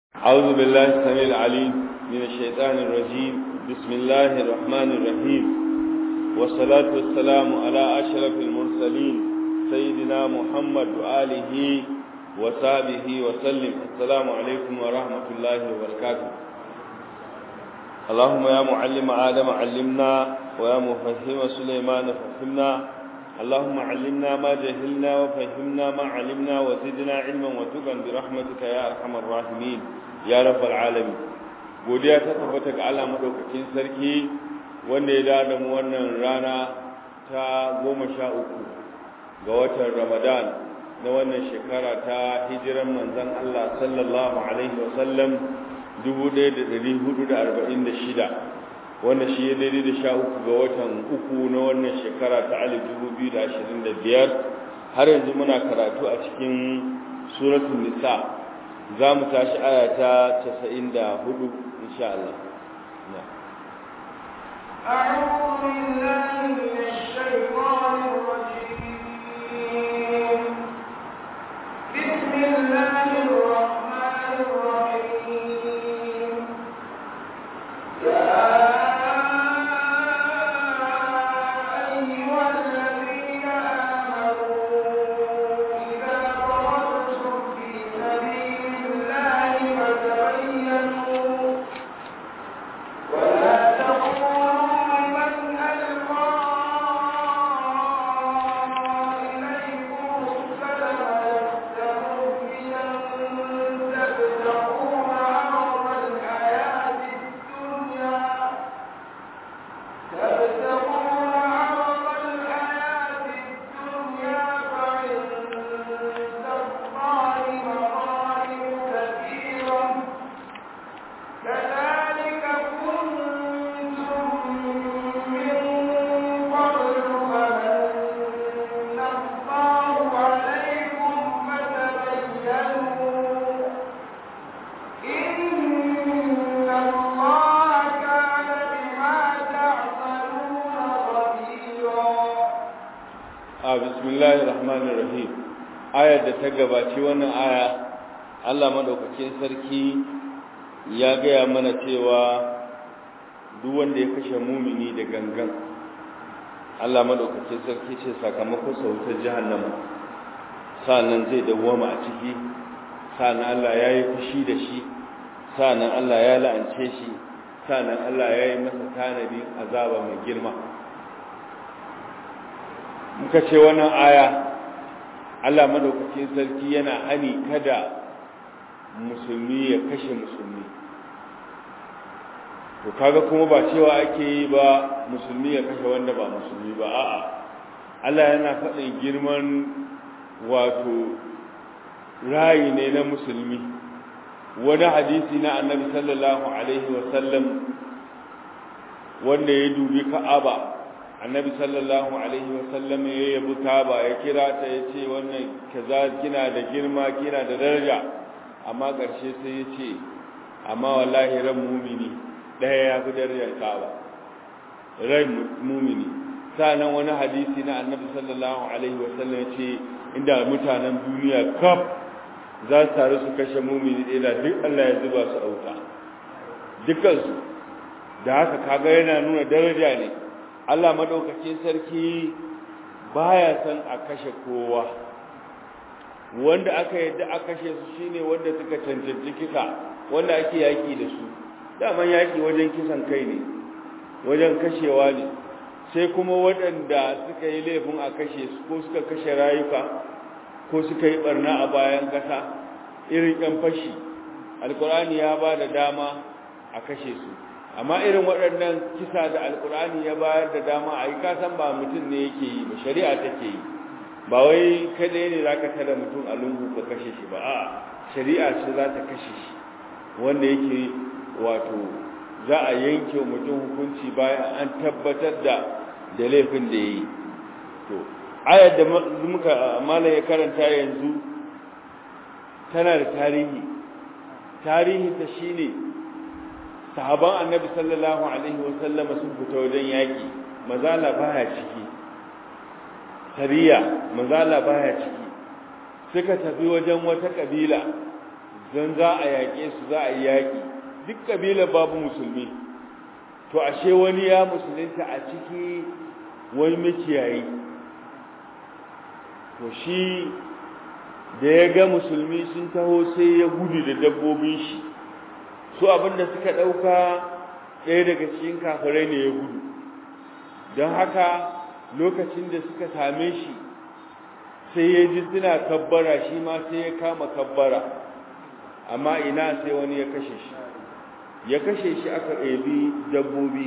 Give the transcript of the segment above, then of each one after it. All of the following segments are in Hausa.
أعوذ بالله السميع العليم من الشيطان الرجيم بسم الله الرحمن الرحيم والصلاة والسلام على أشرف المرسلين سيدنا محمد وآله وصحبه وسلم السلام عليكم ورحمة الله وبركاته اللهم يا معلم آدم علمنا ويا مفهم سليمان فهمنا اللهم علمنا ما جهلنا وفهمنا ما علمنا وزدنا علما وتقا برحمتك يا أرحم الراحمين ya rabbal alamin godiya ta tabbata ga Allah madaukakin sarki wanda ya dada mu wannan rana ta goma sha uku ga watan Ramadan na wannan shekara ta hijiran manzon Allah sallallahu alaihi wasallam 1446 wanda shi ya daidai da sha uku ga watan uku na wannan shekara ta alif 2025 har yanzu muna karatu a cikin suratul nisa za mu tashi aya ta 94 insha Allah أعوذ بالله من الشيطان الرجيم بسم الله الرحمن الرحيم يا أيها الذين آمنوا إذا ضربتم في سبيل الله فتبينوا ولا تقولوا لمن ألقى إليكم السلام لست مؤمنا تبتغون عرض الحياة الدنيا تبتغون عرض الحياة الدنيا فعند الله مغانم كثيرة كذلك كنتم من قبل فمن الله عليكم فتبينوا إن الله كان بما تعملون خبيرا a bismillahir rahmanir rahim ayar da ta gabaci wannan aya Allah madaukakin sarki ya gaya mana cewa duk wanda ya kashe mumini da gangan Allah madaukakin sarki ce sakamakon sautar jahannama sannan zai dawwama a ciki sannan Allah ya yi fushi da shi sannan Allah ya la'ance shi sannan Allah ya yi masa tanadin azaba mai girma muka ce wannan aya Allah madaukakin sarki yana hani kada musulmi ya kashe musulmi to kaga kuma ba cewa ake yi ba musulmi ya kashe wanda ba musulmi ba a'a Allah yana faɗin girman wato rayi ne na musulmi wani hadisi na annabi sallallahu alaihi wasallam wanda ya dubi ka'aba annabi sallallahu alaihi wasallam ya yabi ka'aba ya kira ta ya ce wannan kaza kina da girma kina da daraja amma ƙarshe sai ya ce amma wallahi ran mumini ɗaya ya fi darajar ka'aba ran mumini sanan wani hadisi na annabi sallallahu alaihi wasallam ya ce inda mutanen duniya kaf za su taru su kashe mumini ɗaya da duk Allah ya zuba su auta dukansu da haka kaga yana nuna daraja ne Allah madaukakin sarki baya san a kashe kowa wanda aka yadda a kashe su shine wanda suka cancanci kisa wanda ake yaki da su daman yaki wajen kisan kai ne wajen kashewa ne sai kuma waɗanda suka yi laifin a kashe su ko suka kashe rayuka ko suka yi barna a bayan ƙasa irin ƴan fashi alkur'ani ya ba da dama a kashe su amma irin waɗannan kisa da alkur'ani ya bayar da dama a yi kasan ba mutum ne yake yi ba shari'a take yi ba wai kadai ne za ka tada mutum a lungu ka kashe shi ba a shari'a ce za ta kashe shi wanda yake wato za a yanke mutum hukunci bayan an tabbatar da da laifin da ya yi to ayar da muka malam ya karanta yanzu tana da tarihi tarihi ta shine sahaban annabi sallallahu alaihi wasallama sun fita wajen yaki mazala baya ciki sariya mazala baya ciki suka tafi wajen wata kabila don za a yaƙe su za a yi yaƙi duk ƙabilar babu musulmi to ashe wani ya musulunta a ciki wani makiyayi to shi da ya ga musulmi sun taho sai ya gudu da dabbobin shi su abinda suka ɗauka ɗaya daga cikin kafirai ne ya gudu don haka lokacin da suka same shi sai ya ji suna kabbara shi ma sai ya kama kabbara amma ina sai wani ya kashe shi ya kashe shi aka ɗebi dabbobi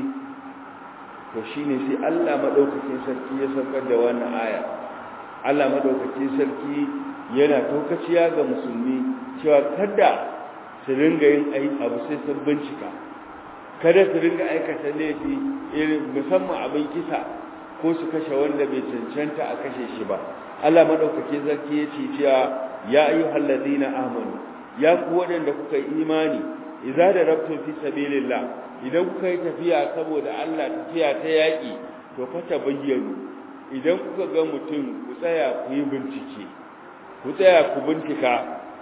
to shi ne sai allah maɗaukakin sarki ya saukar da wannan aya allah maɗaukakin sarki yana taukaciya ga musulmi cewa kada su ringa yin abu sai sun bincika kada su ringa aikata laifi irin musamman abin kisa ko su kashe wanda bai cancanta a kashe shi ba Allah madaukake zarki ya ce cewa ya ayyuhal ladina amanu ya ku waɗanda kuka yi imani idza darabtum fi sabilillah idan kuka yi tafiya saboda Allah tafiya ta yaki to fa tabayyanu idan kuka ga mutum ku tsaya ku yi bincike ku tsaya ku bincika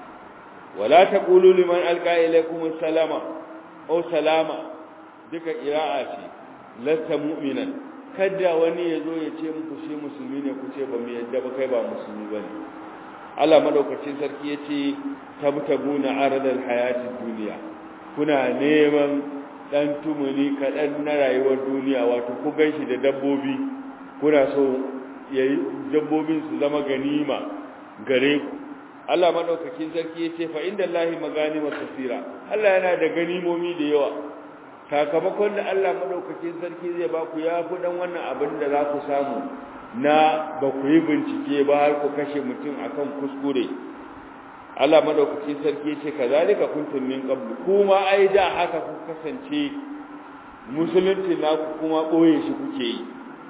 wala taqulu liman alqa ilaykum salama aw salama duka qira'a ce lasta mu'minan kada wani ya zo ya ce muku shi musulmi ne ku ce ba mu yadda ba kai ba musulmi ba ne Allah madaukakin sarki ya ce tabtaguna aradal hayatid duniya kuna neman dan tumuni kaɗan na rayuwar duniya wato ku ganshi da dabbobi kuna so yayi dabbobin su zama ganima gare ku Allah madaukakin sarki ya ce fa inda Allahi maganima kasira Allah yana da ganimomi da yawa sakamakon da Allah madaukakin sarki zai ba ku ya fi dan wannan abin da za ku samu na ba ku yi bincike ba har ku kashe mutum akan kuskure Allah madaukakin sarki ce kazalika kuntum min qabl kuma ai da haka ku kasance musulunci na ku kuma boye shi kuke yi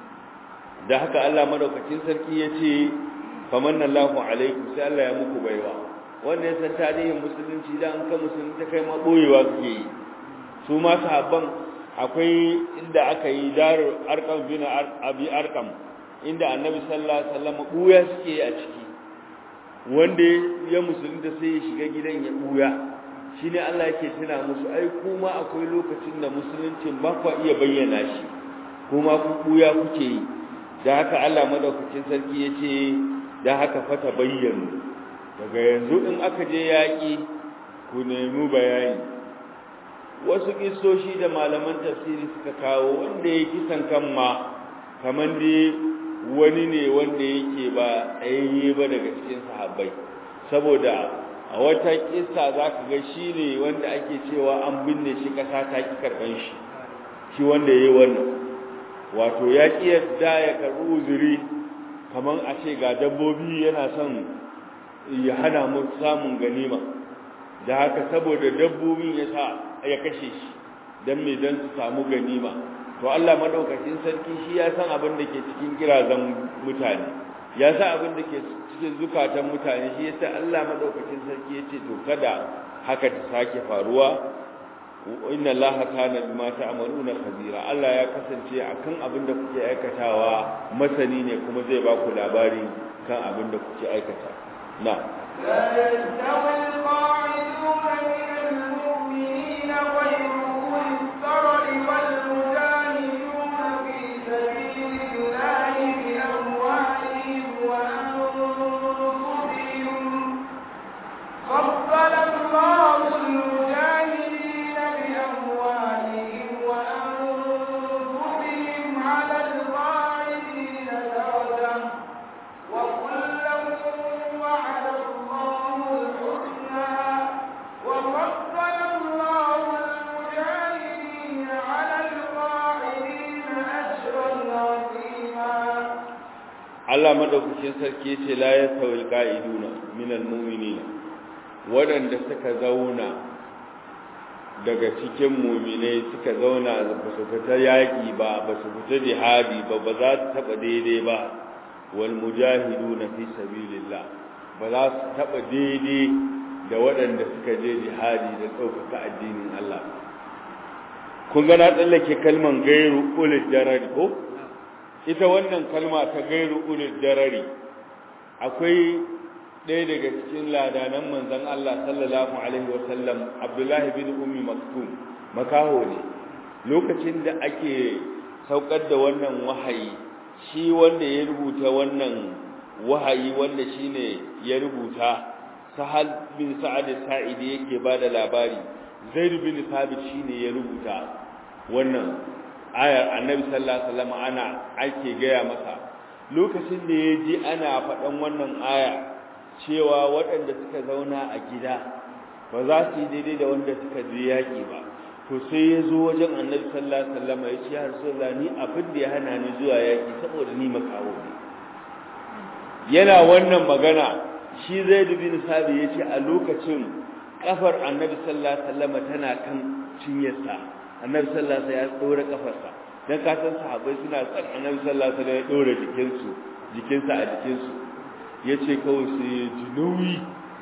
da haka Allah madaukakin sarki yace famanna Allahu alaikum sai Allah ya muku baiwa wanda ya san tarihin musulunci da an ka musulunta kai ma boyewa kuke yi su ma sahabban akwai inda aka yi daru arkam bin abi arkam inda annabi sallallahu alaihi wasallam buya suke a ciki wanda ya musulunta sai ya shiga gidan ya buya shine Allah yake tuna musu ai kuma akwai lokacin da musuluncin ba ku iya bayyana shi kuma ku buya kuke yi da haka Allah madaukakin sarki yace da haka fata bayyana daga yanzu in aka je yaki ku nemi bayani wasu kistoshi da malaman tafsiri suka kawo wanda ya kisan kan ma kamar dai wani ne wanda yake ba tsayayye ba daga cikin sahabbai saboda a wata kissa za ka ga shi ne wanda ake cewa an binne shi kasa ta ki karɓan shi shi wanda ya yi wannan wato ya ƙi yadda ya karɓi uzuri kamar a ce ga dabbobi yana son ya hana mu samun ganima da haka saboda dabbobin ya sa ya kashe shi don me don su samu ganima to Allah madaukakin sarki shi ya san abin da ke cikin kirazan mutane ya san abin da ke cikin zukatan mutane shi yasa Allah madaukakin sarki ya ce to kada haka ta sake faruwa inna Allah kana bima ta'maluna khabira Allah ya kasance akan abin da kuke aikatawa masani ne kuma zai ba ku labari kan abin da kuke aikata na لا يستوي القاعدون من المؤمنين غير أولي الضرر والمجاهدون في سبيل الله بأموالهم وأنفسهم فضل الله المجاهدين بأموالهم وأنفسهم على القاعدين درجة وكلا وعد الله الحسنى وفضل الله المجاهدين على القاعدين أجرا عظيما Allah madaukakin sarki yace la yasawil qa'iduna minal mu'minina wadanda suka zauna daga cikin mu'minai suka zauna ba su fita yaki ba ba su fita jihadi ba ba za su taba daidai ba wal mujahiduna fi sabilillah ba za su taba daidai da waɗanda suka je jihadi da ɗaukaka addinin Allah kun ga na tsallake kalman gairu ulil darari ko ita wannan kalma ta gairu ulil darari akwai ɗaya daga cikin ladanan manzon Allah sallallahu alaihi wasallam Abdullahi bin Ummi Maktum makaho ne lokacin da ake saukar da wannan wahayi shi wanda ya rubuta wannan wahayi wanda shine ya rubuta Sahal bin Sa'ad Sa'idi yake bada labari Zaid bin Thabit shine ya rubuta wannan ayar Annabi sallallahu alaihi wasallam ana ake gaya masa lokacin da ya ji ana faɗan wannan aya cewa waɗanda suka zauna a gida ba za su yi daidai da wanda suka je yaƙi ba to sai ya zo wajen annabi sallallahu alaihi wasallam ya ce ya rasulullah ni abin da ya hana ni zuwa yaƙi saboda ni makawo ne yana wannan magana shi zai bin sabi ya ce a lokacin kafar annabi sallallahu alaihi wasallam tana kan cinyarsa annabi sallallahu alaihi wasallam ya tsora kafarsa dan ka san sahabbai suna san annabi sallallahu alaihi wasallam ya dora jikinsu jikinsa a jikinsu yace kawai sai ya ji nauyi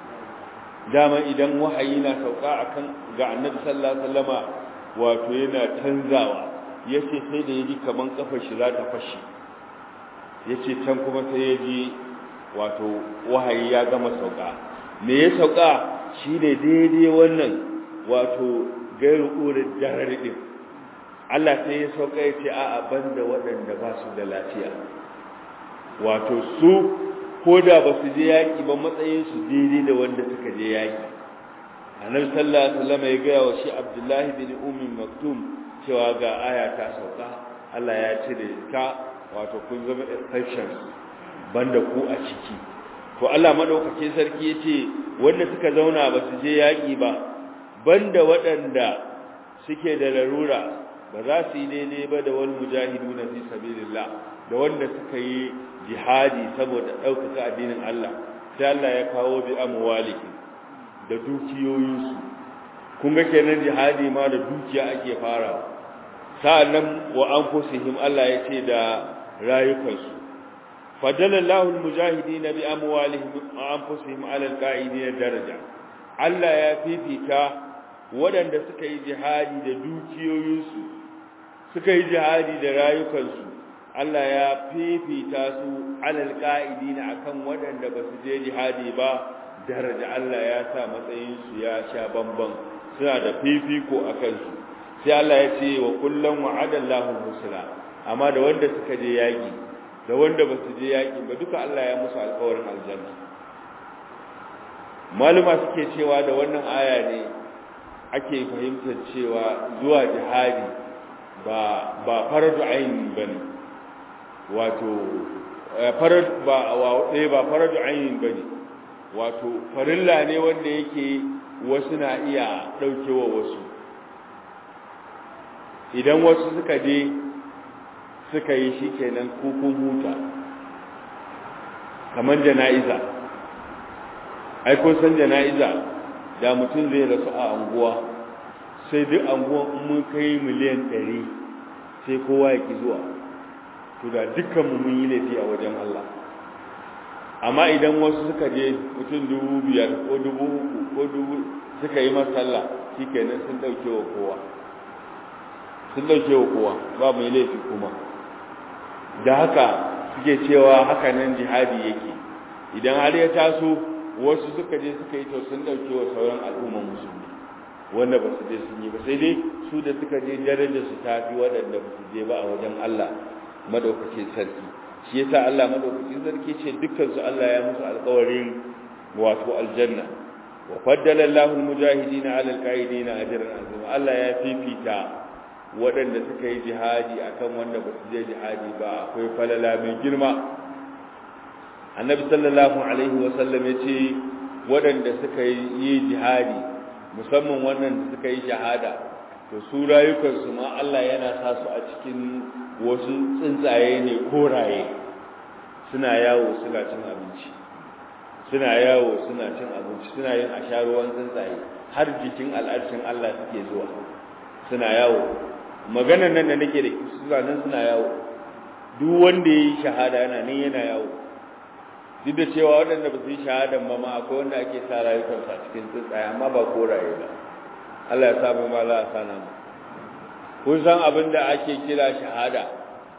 dama idan wahayi na sauka akan ga annabi sallallahu alaihi wasallama wato yana canzawa yace sai da yaji kaman kafar shi za ta fashi yace can kuma sai yaji wato wahayi ya gama sauka me ya sauka shine daidai wannan wato gairu urid darar din Allah sai ya sauka ya ce a'a banda waɗanda ba su da lafiya wato su ko da ba su je yaƙi ba matsayin su daidai da wanda suka je yaƙi annabi sallallahu alaihi wasallam ya gaya wa shi Abdullahi bin Ummi Maktum cewa ga aya ta sauka Allah ya cire ta wato kun zama exceptions banda ku a ciki to Allah madaukake sarki yace wanda suka zauna ba su je yaƙi ba banda waɗanda suke da larura ba za su yi daidai ba da wani mujahidu na fi sabilillah da wanda suka yi jihadi saboda ɗaukaka addinin Allah sai Allah ya kawo bi amwaliki da dukiyoyinsu kun ga kenan jihadi ma da dukiya ake fara sa'annan wa anfusihim Allah ya ce da rayukansu fadalallahu almujahidin bi amwalihim wa anfusihim ala alqa'idin daraja Allah ya fifita waɗanda suka yi jihadi da dukiyoyinsu suka yi jihadi da rayukansu Allah ya fifita su alal qa'idina akan waɗanda ba su je jihadi ba daraja Allah ya sa matsayin su ya sha bamban suna da fifiko akan su sai Allah ya ce wa kullum wa'adallahu husna amma da wanda suka je yaki da wanda ba su je yaki ba duka Allah ya musu alƙawarin aljanna maluma suke cewa da wannan aya ne ake fahimtar cewa zuwa jihadi ba ba faradu aini bane wato farad ba wa ba faradu aini bane wato farilla ne wanda yake wasu na iya daukewa wasu idan wasu suka je suka yi shikenan kukun huta kamar jana'iza ai kun san jana'iza da mutum zai rasu a anguwa sai duk anguwan mun kai miliyan ɗari sai kowa ya ki zuwa to da dukkanmu mun yi laifi a wajen Allah amma idan wasu suka je mutum dubu biyar ko dubu uku ko dubu suka yi masalla shi kenan sun ɗauke wa kowa sun ɗauke wa kowa ba mai laifi kuma da haka suke cewa haka nan jihadi yake idan har ya taso wasu suka je suka yi to sun ɗauke wa sauran al'umman musulmi wanda ba su je sun yi ba sai dai su da suka je darajar su tafi waɗanda ba su je ba a wajen Allah madaukakin sarki shi yasa Allah madaukakin sarki ce dukkan su Allah ya musu alƙawarin wato aljanna wa faddala Allahu almujahidina ala alqaidina ajran azima Allah ya fifita waɗanda suka yi jihadi akan wanda ba su je jihadi ba akwai falala mai girma annabi sallallahu alaihi wa sallam yace waɗanda suka yi jihadi musamman wannan da suka yi shahada to su rayukansu ma Allah yana sa su a cikin wasu tsuntsaye ne koraye suna yawo suna cin abinci suna yawo suna cin abinci suna yin asharuwan tsuntsaye har jikin al'arshin Allah suke zuwa suna yawo maganar nan da nake da suna nan suna yawo duk wanda ya yi shahada yana nan yana yawo duk da cewa waɗanda ba su yi shahadan ba ma akwai wanda ake sa rayukansu a cikin tsuntsaye amma ba koraye ba Allah ya sa mu ma za a sana mu kun san abin da ake kira shahada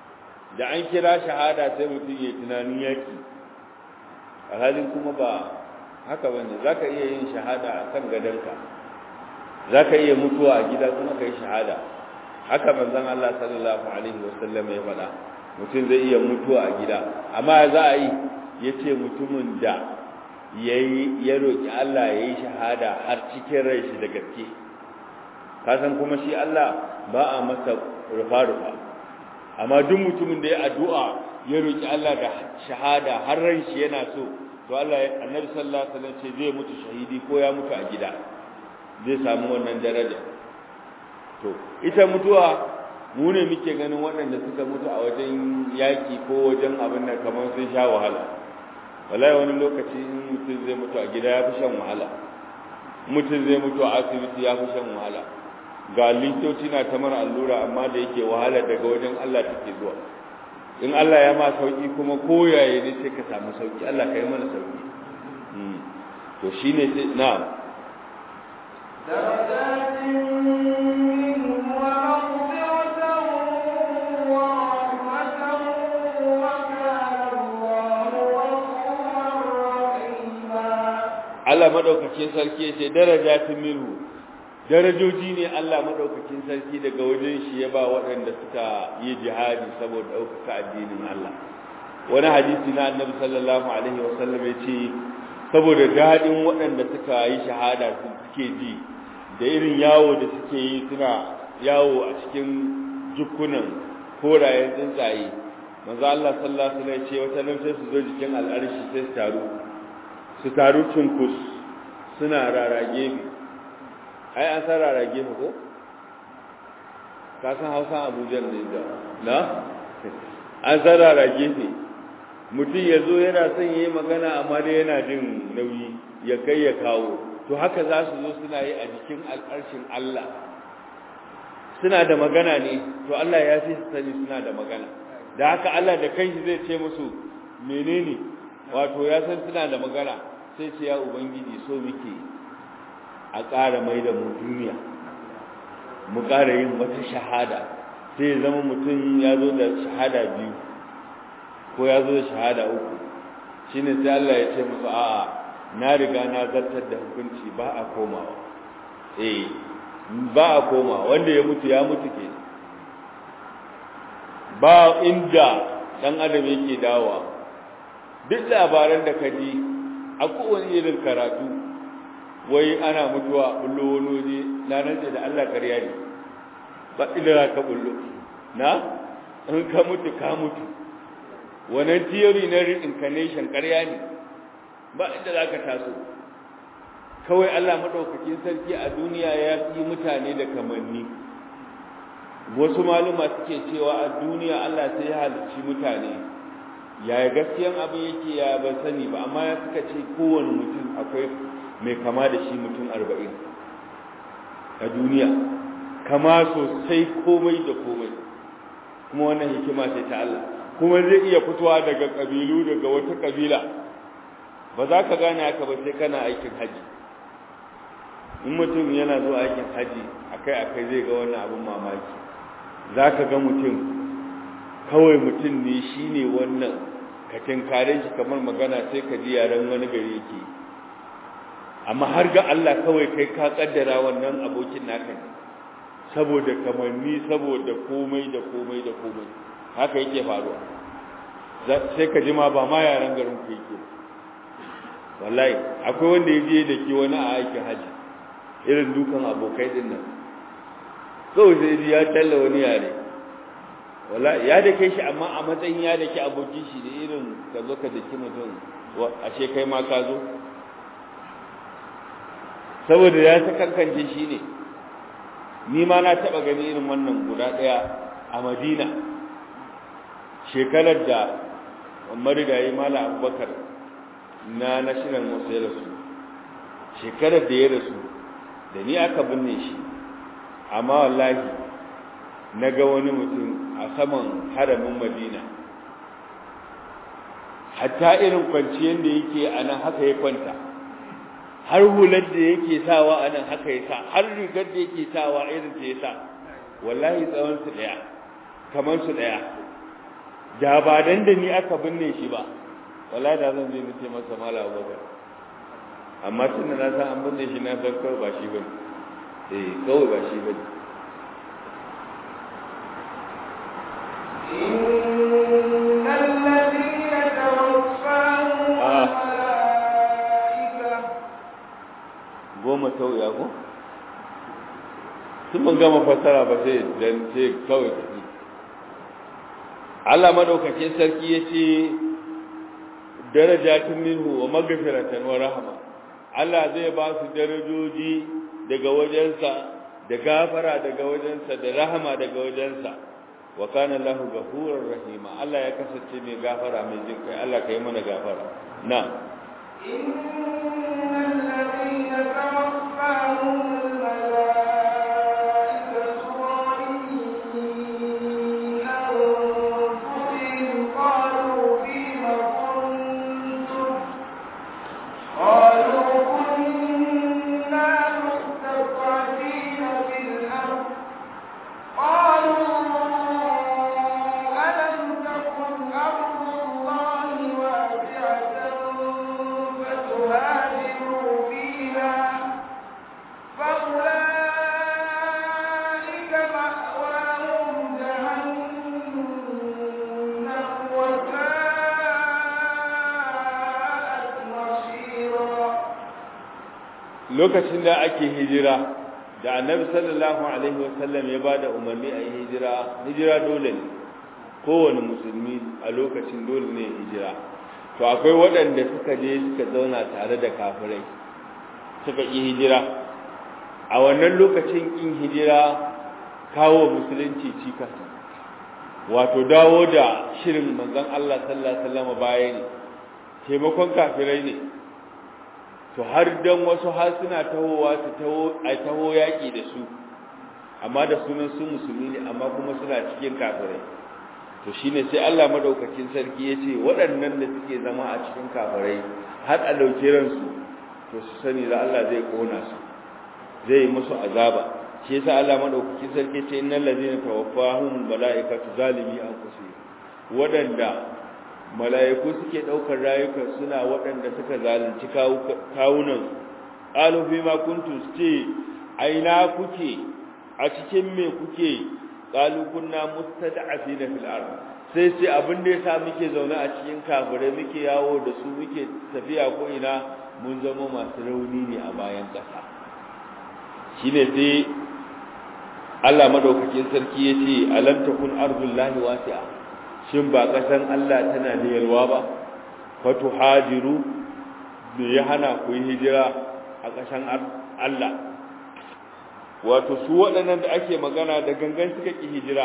da an kira shahada sai mutum ya tunanin yaki alhalin kuma ba haka bane zaka iya yin shahada a kan gadonka zaka iya mutuwa a gida kuma kai shahada haka manzon Allah sallallahu alaihi wasallam ya faɗa mutum zai iya mutuwa a gida amma za a yi yace mutumin da yayi ya roki Allah yayi shahada har cikin rai shi da gaske ka san kuma shi Allah ba a masa rufa-rufa amma duk mutumin da ya addu'a ya roki Allah da shahada har ran shi yana so to Allah annabi sallallahu alaihi wasallam ce zai mutu shahidi ko ya mutu a gida zai samu wannan daraja to ita mutuwa mu ne muke ganin waɗanda suka mutu a wajen yaki ko wajen abin da kamar sun sha wahala wallahi wani lokaci in mutum zai mutu a gida ya fi shan wahala mutum zai mutu a asibiti ya fi shan wahala ga likitoci na ta mara allura amma da yake wahala daga wajen Allah take zuwa in Allah ya ma sauki kuma koyaye ne sai ka samu sauki Allah ka yi mana sauki to shine sai na'am darajatin minhum wa maghfiratan wa rahmatan wa kana Allahu ghafurur rahima Allah madaukakin sarki yace darajatin minhu darajoji ne Allah madaukakin sarki daga wajen shi ya ba waɗanda suka yi jihadi saboda ɗaukaka addinin Allah wani hadisi na annabi sallallahu alaihi wasallam ya ce saboda daɗin waɗanda suka yi shahada suke ji da irin yawo da suke yi suna yawo a cikin jikunan korayen tsuntsaye manzo Allah sallallahu alaihi wasallam ya ce wata nan sai su zo jikin al'arshi sai su taru su taru cunkus suna rarage mi ai an san rarage mu ko ka san hausa abuja ne da na an san rarage ne mutum ya zo yana son yi magana amma dai yana jin nauyi ya kai ya kawo to haka za su zo suna yi a jikin alƙarshin Allah suna da magana ne to Allah ya fi sani suna da magana da haka Allah da kanshi zai ce musu menene wato ya san suna da magana sai ce ya ubangiji so muke a ƙara mai da mu duniya mu ƙara yin wata shahada sai ya zama mutum ya zo da shahada biyu ko ya zo da shahada uku shine sai Allah ya ce musu a'a na riga na zartar da hukunci ba a komawa eh ba a komawa wanda ya mutu ya mutu ke ba inda dan adam yake dawowa duk labaran da ka ji a kowane irin karatu wai ana mutuwa bullo wani waje na rantse da Allah ƙarya ne ba inda za ka bullo na in ka mutu ka mutu wannan theory na reincarnation ƙarya ne ba inda za ka taso kawai Allah maɗaukakin sarki a duniya ya fi mutane da kamanni wasu maluma suke cewa a duniya Allah sai ya halicci mutane yaya gaskiyan abin yake ya ban sani ba amma ya suka ce kowane mutum akwai mai kama da shi mutum arba'in a duniya kama sosai komai da komai kuma wannan hikima ce ta Allah kuma zai iya fitowa daga ƙabilu daga wata ƙabila ba za ka gane haka ba sai kana aikin haji in mutum yana zuwa aikin haji akai-akai zai ga wannan abin mamaki za ka ga mutum kawai mutum ne shi ne wannan ka tinkare shi kamar magana sai ka ji yaren wani gari yake amma har ga Allah kawai kai ka kaddara wannan abokin naka ne saboda kamanni saboda komai da komai da komai haka yake faruwa sai ka ji ma ba ma yaren garin ku yake wallahi akwai wanda ya je da ke wani a aikin haji irin dukan abokai din nan kawai sai ji ya talla wani yare wala ya da kai shi amma a matsayin ya da ke abokin shi da irin ka zo ka daki mutum ashe kai ma ka zo saboda ya ta kankance shi ne ni ma na taɓa gani irin wannan guda ɗaya a madina shekarar da marigayi mala abubakar na national mosque ya rasu shekarar da ya rasu da ni aka binne shi amma wallahi na ga wani mutum a saman haramin madina hatta irin kwanciyar da yake a nan haka ya kwanta har hular da yake sawa a nan haka ya sa har rigar da yake sawa irin ta ya sa wallahi tsawon su daya kamar su daya da ba dan da ni aka binne shi ba wallahi da zan je nace masa mala abubakar amma tun da na san an binne shi na san kawai ba shi ba eh kawai ba shi ba إن الذين توفاهم آه. الملائكة goma sauya ko sun ban gama fassara ba sai dan sai kawai tafi Allah madaukakin sarki yace darajatun minhu wa maghfiratan wa rahma Allah zai ba su darajoji daga wajensa da gafara daga wajensa da rahama daga wajensa wa kana lahu ghafurur rahima Allah ya kasance mai gafara mai jin kai Allah kai mana gafara na إن الذين توفاهم الملائكة ظالمي أنفسهم قالوا فيم كنتم قالوا كنا مستضعفين في الأرض قالوا ألم تكن أرض الله واسعة فتهاجروا فيها فأولئك مأواهم جهنم وساءت مصيرا lokacin da ake hijira da annabi sallallahu alaihi wasallam ya bada umarni a yi hijira hijira dole ne kowane musulmi a lokacin dole ne hijira to akwai waɗanda suka je suka zauna tare da kafirai suka yi hijira a wannan lokacin in hijira kawo musulunci cikas wato dawo da shirin manzon Allah sallallahu alaihi wasallam baya ne taimakon kafirai ne to har dan wasu har suna tahowa su taho a taho yaki da su amma da sunan su musulmi ne amma kuma suna cikin kafirai to shine sai Allah madaukakin sarki yace waɗannan da suke zama a cikin kafirai har a dauke ransu to su sani da Allah zai kona su zai musu azaba shi yasa Allah madaukakin sarki yace innal ladina tawaffahum malaikatu zalimi anfusihim waɗanda mala'iku suke ɗaukar rayukan suna waɗanda suka zalunci kawunan ƙalu fi ma kuntu ce aina kuke a cikin me kuke ƙalu kunna mustada'afi na fil'ar sai sai abin da ya sa muke zaune a cikin kafirai muke yawo da su muke tafiya ko ina mun zama masu rauni ne a bayan ƙasa shine sai Allah madaukakin sarki ya ce alam takun ardullahi wasi'a shin ba ƙasan Allah tana da yalwa ba fatu hajiru da ya hana ku yi hijira a ƙasan Allah wato su waɗannan da ake magana da gangan suka ƙi hijira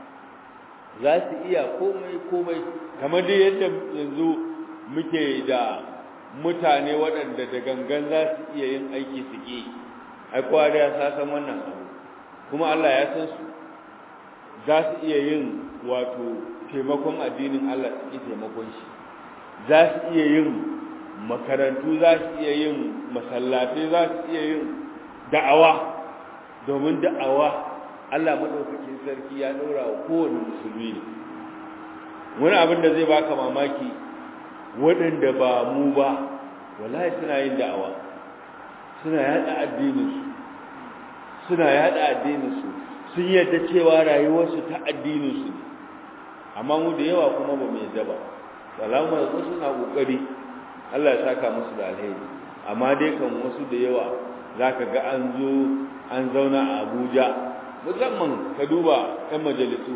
za su iya komai komai kamar dai yadda yanzu muke da mutane waɗanda da gangan za su iya yin aiki su ƙi ai kowa da ya san wannan abu kuma Allah ya san su za su iya yin wato taimakon addinin Allah suke taimakon shi za su iya yin makarantu za su iya yin masallatai za su iya yin da'awa domin da'awa Allah madaukakin sarki ya daura wa kowane musulmi ne wani abin da zai baka mamaki waɗanda ba mu ba wallahi suna yin da'awa suna yada addininsu suna yada addininsu sun yadda cewa rayuwarsu ta addininsu ne amma mu da yawa kuma ba mu yadda ba salama da suna kokari Allah ya saka musu da alheri amma dai kan wasu da yawa zaka ga an zo an zauna a Abuja musamman ka duba ɗan majalisu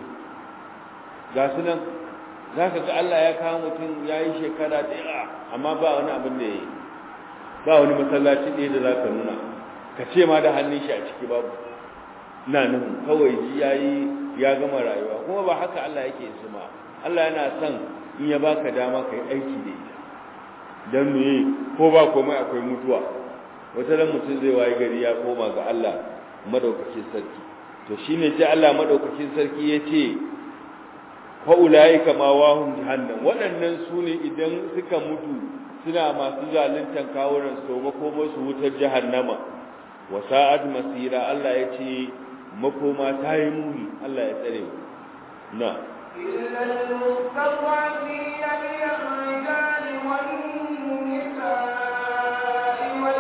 ga su nan zaka ga Allah ya kawo mutum ya yi shekara ɗaya amma ba wani abin da ya yi ba wani masallaci ɗaya da za ka nuna ka ce ma da hannun shi a ciki babu na nan kawai ji ya yi ya gama rayuwa kuma ba haka Allah yake su ma Allah yana son in ya baka dama ka yi aiki da ita don me ko ba komai akwai mutuwa wata ran mutum zai waye gari ya koma ga Allah madaukakin sarki to shine sai Allah madaukakin sarki ya ce fa ulaika ma wahum jahannam waɗannan su ne idan suka mutu suna masu zaluntan kawunan su makoma su wutar jahannama wa sa'ad masira Allah ya ce makoma ta yi muni Allah ya tsare mu na إلا المستضعفين من الرجال والنساء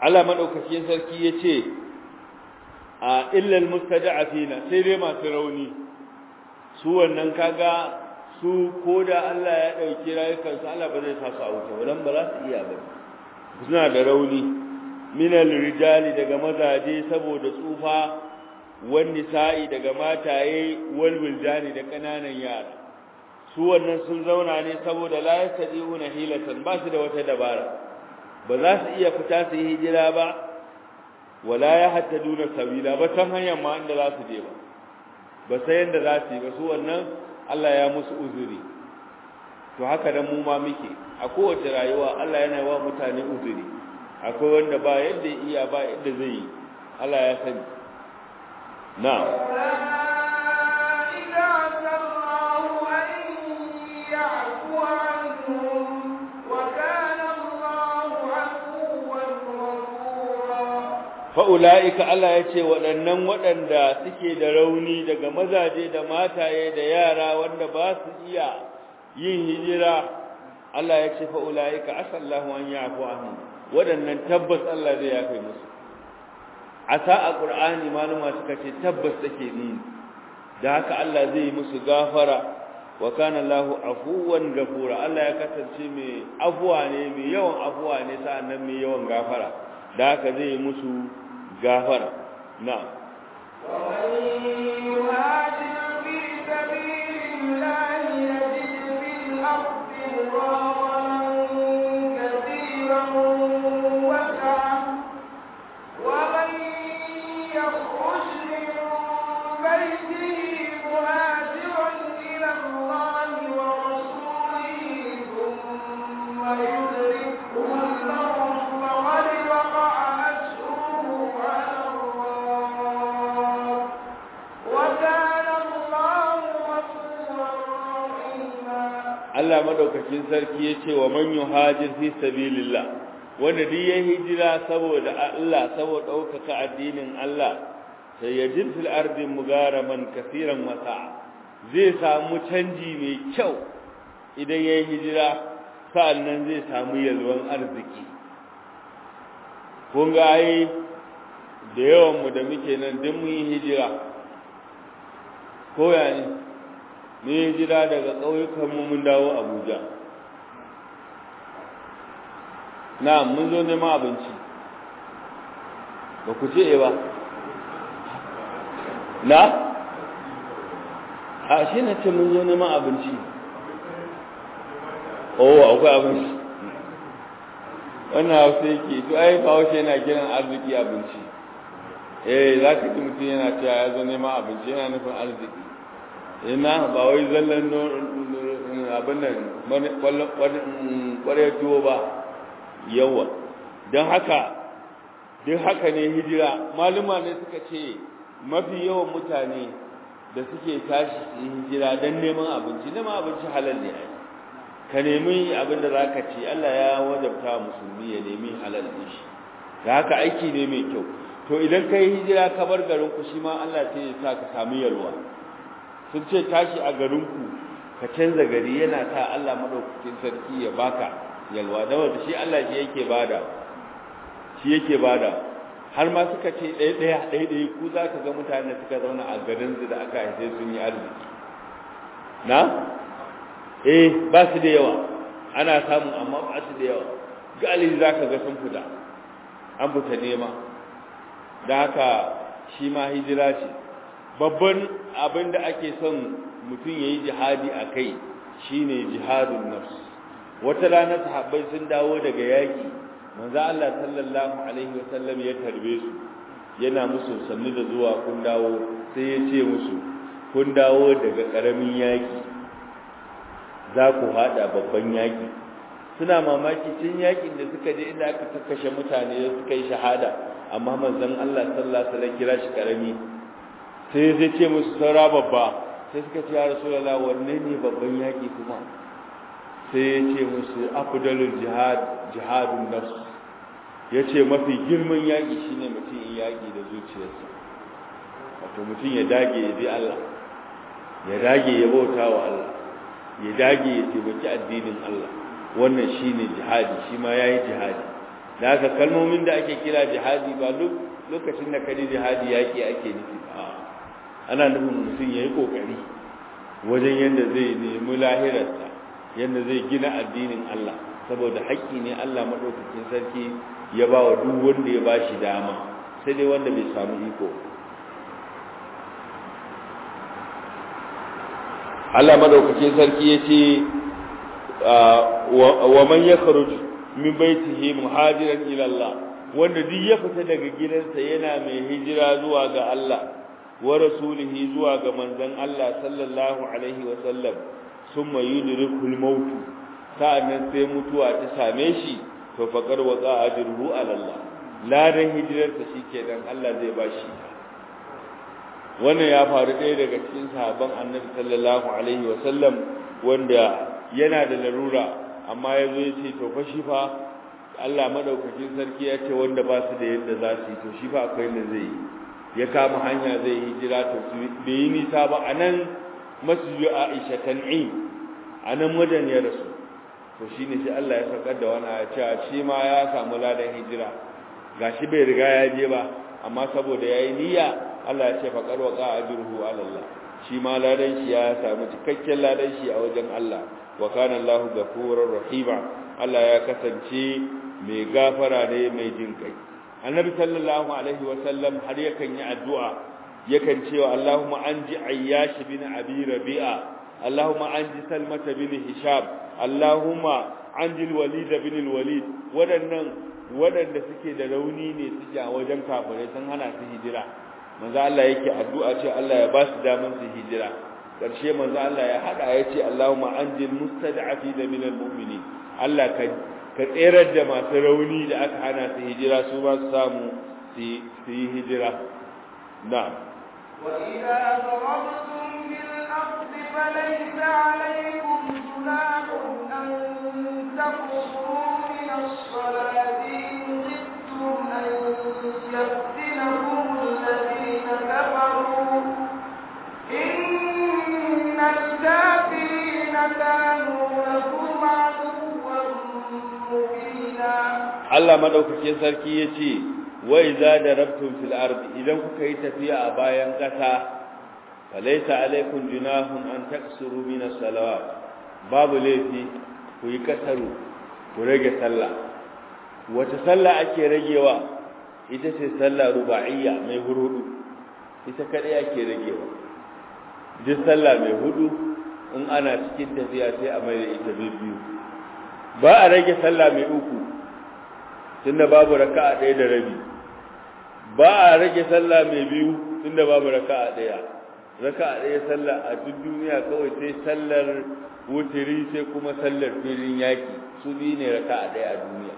Allah madaukakin sarki yace a illal mustada'afina sai dai masu rauni su wannan kaga su koda Allah ya dauki rayukansu Allah ba zai sa su a wuta wannan ba za su iya ba suna da rauni minal rijali daga mazaje saboda tsufa wan nisa'i daga mataye wal wildani da kananan yara su wannan sun zauna ne saboda la yastadi'una hilatan ba su da wata dabara ba za su iya fita su yi hijira ba wala ya hattaduna sabila ba san hanyar ma inda za su je ba ba sai yanda za su yi ba su wannan Allah ya musu uzuri to haka dan mu ma muke a kowace rayuwa Allah yana wa mutane uzuri akwai wanda ba yadda iya ba yadda zai yi Allah ya sani na'am fa'ula'ika Allah ya ce waɗannan waɗanda suke da rauni daga mazaje da mataye da yara wanda ba su iya yin hijira Allah ya ce fa'ula'ika asallahu an yi afu ahu waɗannan tabbas Allah zai yafe musu a sa'a ƙur'ani maluma suka ce tabbas take ni da haka Allah zai musu gafara wa kana Allahu afuwan gafura Allah ya kasance mai afuwa ne mai yawan afuwa ne sa'annan mai yawan gafara da haka zai musu gafara na ومن يهاجر في سبيل الله يجد في الأرض مراغما كثيرا وسعا ومن يخرج من بيته مهاجرا إلى الله ورسوله ثم يدركه الموت فقد وقع أجره على الله وكان الله غفورا رحيما Allah madaukakin sarki yace wa man yuhajir fi sabilillah wanda duk ya hijira saboda Allah saboda daukaka addinin Allah sai yajid fil ardi mugaraman kaseeran wasa zai samu canji mai kyau idan ya hijira sa'annan zai samu yalwan arziki kun ga ai da yawan mu da muke nan duk mun yi hijira ko ya ne ne hijira daga ƙauyukan mu mun dawo Abuja na mun zo neman abinci ba ku ce ba na a shi na ce mun zo neman abinci oh akwai abinci wannan hausa yake to ai bahaushe yana kiran arziki abinci eh za ka ji mutum yana cewa ya zo neman abinci yana nufin arziki ina ba wai zallan abin nan kwarai tuwo ba yawa don haka duk haka ne hijira maluma ne suka ce mafi yawan mutane da suke tashi su yi hijira don neman abinci neman abinci halal ne ai ka nemi abin da za ka ci Allah ya wajabta musulmi ya nemi halal ɗin shi da haka aiki ne mai kyau to idan ka yi hijira ka bar garinku shi ma Allah sai ya sa ka samu yalwa sun ce tashi a garinku ka canza gari yana sa Allah madaukakin sarki ya baka yalwa da wanda shi Allah shi yake bada shi yake bada har ma suka ce ɗaya ɗaya ɗaya ɗaya ku za ka ga mutane suka zauna a garin su da aka haife sun yi arziki na eh ba su da yawa ana samu amma ba su da yawa galibi za ka ga sun fita an fita nema da haka shi ma hijira ce babban abin da ake son mutum ya yi jihadi a kai shine jihadun nafs wata rana sahabbai sun dawo daga yaki manzo Allah sallallahu alaihi wasallam ya tarbe su yana musu sannu da zuwa kun dawo sai ya ce musu kun dawo daga karamin yaki za ku hada babban yaki suna mamaki cin yakin da suka je inda aka kakkashe mutane suka yi shahada amma manzon Allah sallallahu alaihi wasallam kira shi karami sai zai ce musu saura babba sai suka ce ya rasulullah wanne ne babban yaki kuma sai ya ce musu afdalul jihad jihadun nafs ya ce mafi girman yaki shine mutum in yaki da zuciyarsa wato mutum ya dage ya bi Allah ya dage ya bauta wa Allah ya dage ya taimaki addinin Allah wannan shine jihadi shi ma yayi jihadi da haka kalmomin da ake kira jihadi ba lokacin da kaji jihadi yaki ake nufi ba ana nufin mutum ya yi ƙoƙari wajen yadda zai nemi lahirarsa yadda zai gina addinin Allah saboda haƙƙi ne Allah maɗaukakin sarki ya ba wa duk wanda ya ba shi dama sai dai wanda bai samu iko Allah maɗaukakin sarki ya ce wa man ya min baitihi muhajiran ila Allah wanda duk ya fita daga gidansa yana mai hijira zuwa ga Allah wa rasulihi zuwa ga manzon Allah sallallahu alaihi wa sallam summa yudrikul maut sa'annan sai mutuwa ta same shi to faqar waqa ajruhu ala Allah ladan hijirarsa shikenan Allah zai bashi wannan ya faru ɗaya daga cikin sahabban Annabi sallallahu alaihi wa sallam wanda yana da larura amma yazo ya ce to fa shi fa Allah madaukakin sarki ya ce wanda ba su da yadda za su yi to shi fa akwai da zai yi ya kama hanya zai hijira to su bai yi nisa ba a nan masjidu Aisha tan'im a nan wajen ya rasu to shi ne sai Allah ya saukar da wani ya cewa shi ma ya samu ladan hijira gashi bai riga ya je ba amma saboda yayi niyya Allah ya ce faqad waqa ajruhu ala Allah shi ma ladan shi ya samu cikakken ladan shi a wajen Allah wa kana Allahu ghafurur rahima Allah ya kasance mai gafara ne mai jin kai annabi sallallahu alaihi wa sallam har yakan yi addu'a yakan cewa Allahumma anji ayyash bin abi rabi'a Allahumma anji salmata bin hisham Allahumma anji walid bin walid wadannan wadanda suke da rauni ne suke a wajen kafirai sun hana su hijira manzo Allah yake addu'a ce Allah ya ba su daman su hijira karshe manzo Allah ya hada ya ce Allahumma anjil mustad'afina minal mu'minin Allah ka ka tserar da masu rauni da aka hana su hijira su ba su samu su yi hijira na'am وإذا ضربتم في الأرض فليس عليكم جناح أن تقصروا من الصلاة إن خفتم أن يفتنكم الذين كفروا إن الكافرين كانوا لكم عدوا مبينا Allah madaukakin sarki yace wa idza darabtum fil ardi idan kuka yi tafiya a bayan kasa falaysa alaikum junahun an taksuru min as-salawat babu laifi ku yi kasaru ku rage sallah wata sallah ake ragewa ita ce sallah ruba'iyya mai hurudu ita kadai ake ragewa duk sallah mai hudu in ana cikin tafiya sai a mai da ita biyu ba a rage sallah mai uku tunda babu raka'a ɗaya da rabi ba a rage sallah mai biyu tunda babu raka'a ɗaya raka'a ɗaya sallah a duk duniya kawai sai sallar wutiri sai kuma sallar filin yaki su biyu ne raka'a ɗaya a duniya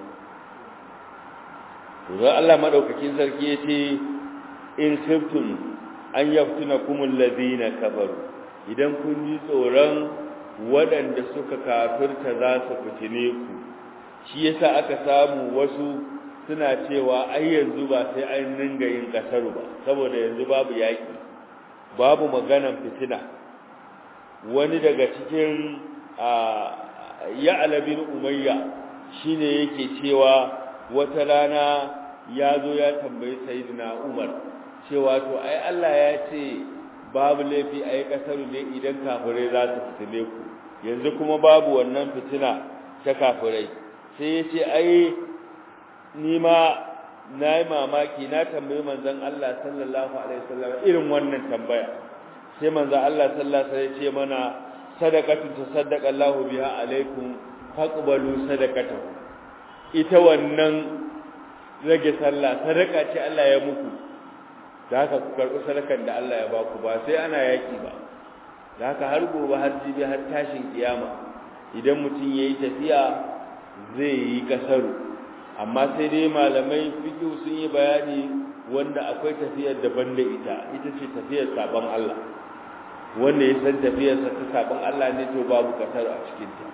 to Allah madaukakin sarki yace in khiftum an yaftuna kumul ladina kafaru idan kun ji tsoron waɗanda suka kafirta za su fitine ku shi yasa aka samu wasu suna cewa ai yanzu ba sai an ringa yin kasaru ba saboda yanzu babu yaki babu maganan fitina wani daga cikin ya'la bin umayya shine yake cewa wata rana ya zo ya tambayi sayyidina umar cewa to ai Allah ya ce babu laifi ai kasaru ne idan kafirai za su fitine ku yanzu kuma babu wannan fitina ta kafirai sai ya ce ai ni ma na yi mamaki na tambayi manzon Allah sallallahu alaihi wasallam irin wannan tambaya sai manzon Allah sallallahu alaihi wasallam ya ce mana sadaqatu tasaddaqa Allahu biha alaikum faqbalu sadaqatahu ita wannan rage sallah sadaka ce Allah ya muku da haka ku karɓi sadakan da Allah ya baku ba sai ana yaki ba da haka har gobe har jibi har tashin kiyama idan mutum yayi tafiya zai yi kasaru amma sai dai malamai fiqh sun yi bayani wanda akwai tafiyar daban da ita ita ce tafiyar sabon Allah wanda ya san tafiyar sa ta sabon Allah ne to babu kasaru a cikin ta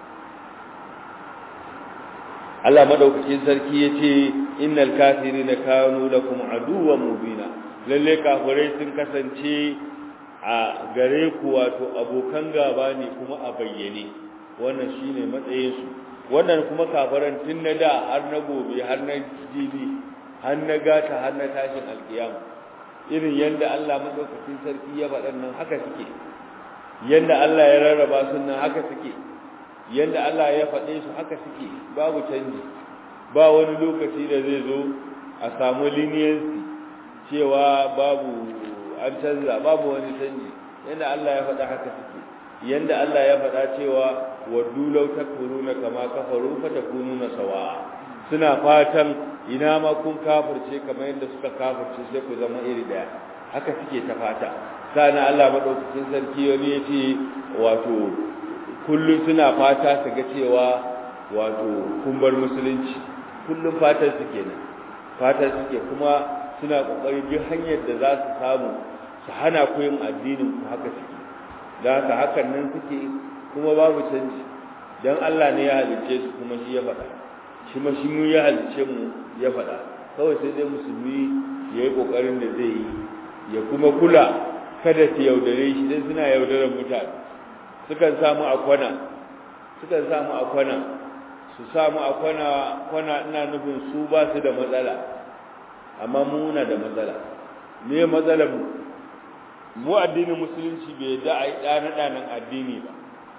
Allah madaukakin sarki yace innal kafirina kanu lakum aduwwan mubina lalle kafirai sun kasance a gare ku wato abokan gaba ne kuma a bayyane wannan shine matsayin su wannan kuma kafaran tun na da har na gobe har na jibi har na gata har na tashin alkiyama irin yadda Allah madaukakin sarki ya faɗa nan haka suke yadda Allah ya rarraba su nan haka suke yadda Allah ya faɗe su haka suke babu canji ba wani lokaci da zai zo a samu leniency cewa babu an canza babu wani canji yadda Allah ya faɗa haka suke yadda Allah ya faɗa cewa waddu law takfuruna kama kafaru fatakununa sawa'a suna fatan ina ma kun kafirce kamar yadda suka kafirce sai ku zama iri daya haka suke ta fata sana Allah madaukakin sarki wani yace wato kullun suna fata su ga cewa wato kun bar musulunci kullun fatan su kenan fatan suke kuma suna kokari duk hanyar da za su samu su hana ku yin addinin ku haka suke da haka hakan nan suke kuma babu canji dan Allah ne ya halicce su kuma shi ya faɗa shi ma shi mu ya halicce mu ya faɗa kawai sai dai musulmi ya yi ƙoƙarin da zai yi ya kuma kula kada su yaudare shi dan suna yaudarar mutane sukan samu a kwana sukan samu a kwana su samu a kwana kwana ina nufin su ba su da matsala amma mu muna da matsala me matsalar mu mu addinin musulunci bai da a yi ɗana-ɗanan addini ba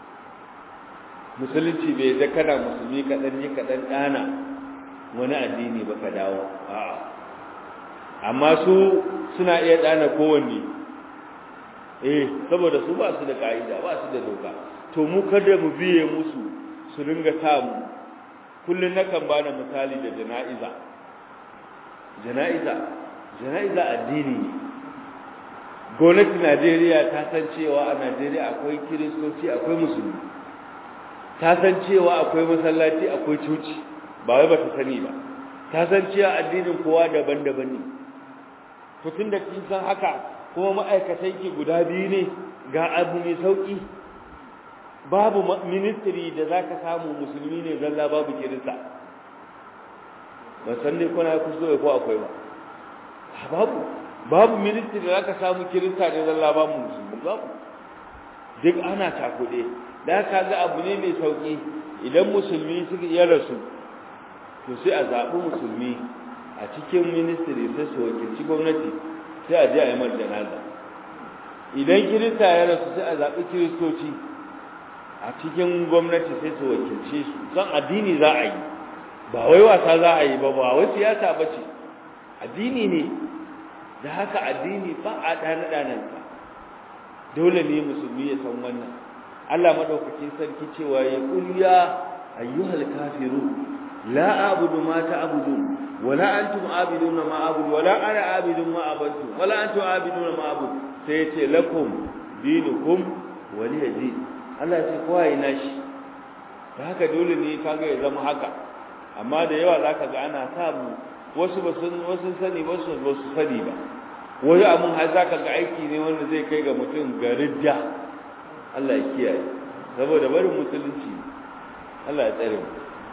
musulunci bai da kana musulmi kaɗan yi kaɗan ɗana wani addini ba ka dawo a'a amma su suna iya ɗana kowanne eh saboda su ba su da ƙa'ida ba su da doka to mu kada mu biye musu su ringa samu kullum nakan bada misali da jana'iza jana'iza jana'iza addini ne gwamnatin najeriya ta san cewa a najeriya akwai kiristoci akwai musulmi ta san cewa akwai masallaci akwai coci ba wai ba ta sani ba ta san cewa addinin kowa daban-daban ne tun da kin san haka kuma ma'aikatan ki guda biyu ne ga abu mai sauki babu ministry da zaka samu musulmi ne zalla babu kirista ba san ne kuna kuskure ko akwai ba babu babu ministry da zaka samu kirista ne zalla babu musulmi babu duk ana takude da ka ga abu ne mai sauki idan musulmi suka iya rasu to sai a zaɓi musulmi a cikin ministry sai su wakilci gwamnati sai a je a yi mar janaza idan kirista ya rasu sai a zaɓi kiristoci a cikin gwamnati sai su wakilce su zan addini za a yi ba wai wasa za a yi ba ba wai siyasa ba ce addini ne da haka addini ba a ɗana ɗanansa dole ne musulmi ya san wannan Allah madaukakin sarki cewa ya kul ya ayyuhal kafiru la a'budu ma ta'budun wala antum a'biduna ma a'budu wala ana a'budu ma abantu wala antum a'biduna ma a'budu sai ya ce lakum dinukum waliya din Allah ya ce kowa yi nashi da haka dole ne kaga ya zama haka amma da yawa zaka ga ana samu wasu ba sun wasu sani ba su ba su sani ba wani abun har zaka ga aiki ne wanda zai kai ga mutum ga ridda Allah ya kiyaye saboda barin musulunci Allah ya tsare mu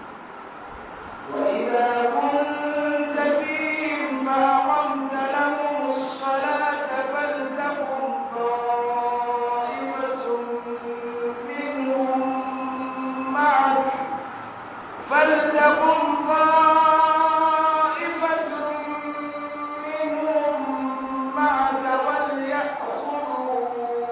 وإذا كنت فيهم فأقمت لهم الصلاة فلتقم طائفة منهم معك فلتقم طائفة منهم معك وليأخذوا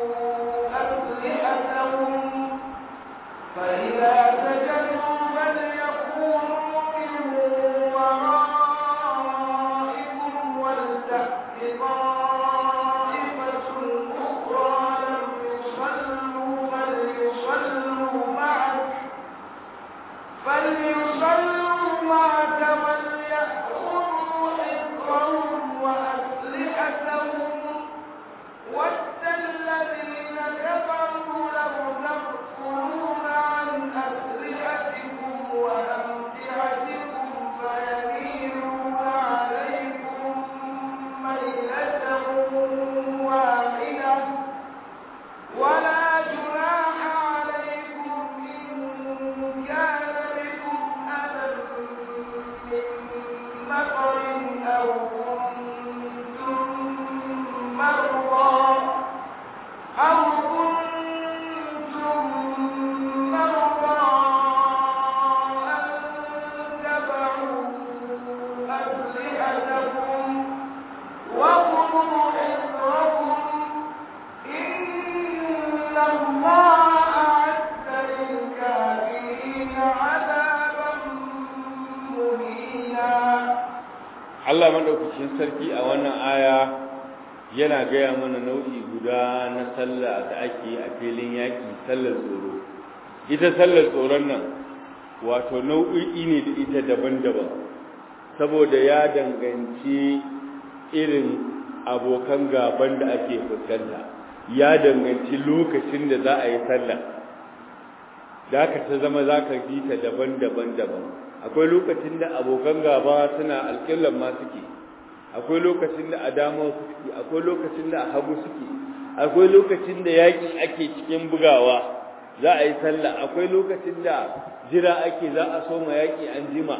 أسلحتهم فإذا سجدوا فليكونوا من ورائكم الله أعد للكافرين عذابا مهينا Allah madaukakin sarki a wannan aya yana gaya mana nau'i guda na sallah da ake a filin yaƙi sallar tsoro ita sallar tsoron nan wato nau'i ne da ita daban-daban saboda ya danganci irin abokan gaban da ake fuskanta ya danganci lokacin da za a yi sallah da ka ta zama za ka ji ta daban-daban daban akwai lokacin da abokan gaba suna alƙillan ma suke akwai lokacin da a dama suke akwai lokacin da a hagu suke akwai lokacin da yaƙi ake cikin bugawa za a yi sallah akwai lokacin da jira ake za a soma yaƙi an jima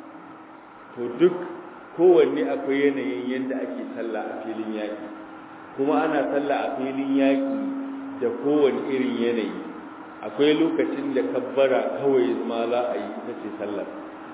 to duk kowanne akwai yanayin yadda ake sallah a filin yaƙi kuma ana sallah a filin yaƙi da kowane irin yanayi akwai lokacin da kabbara kawai ma za a yi ita ce sallar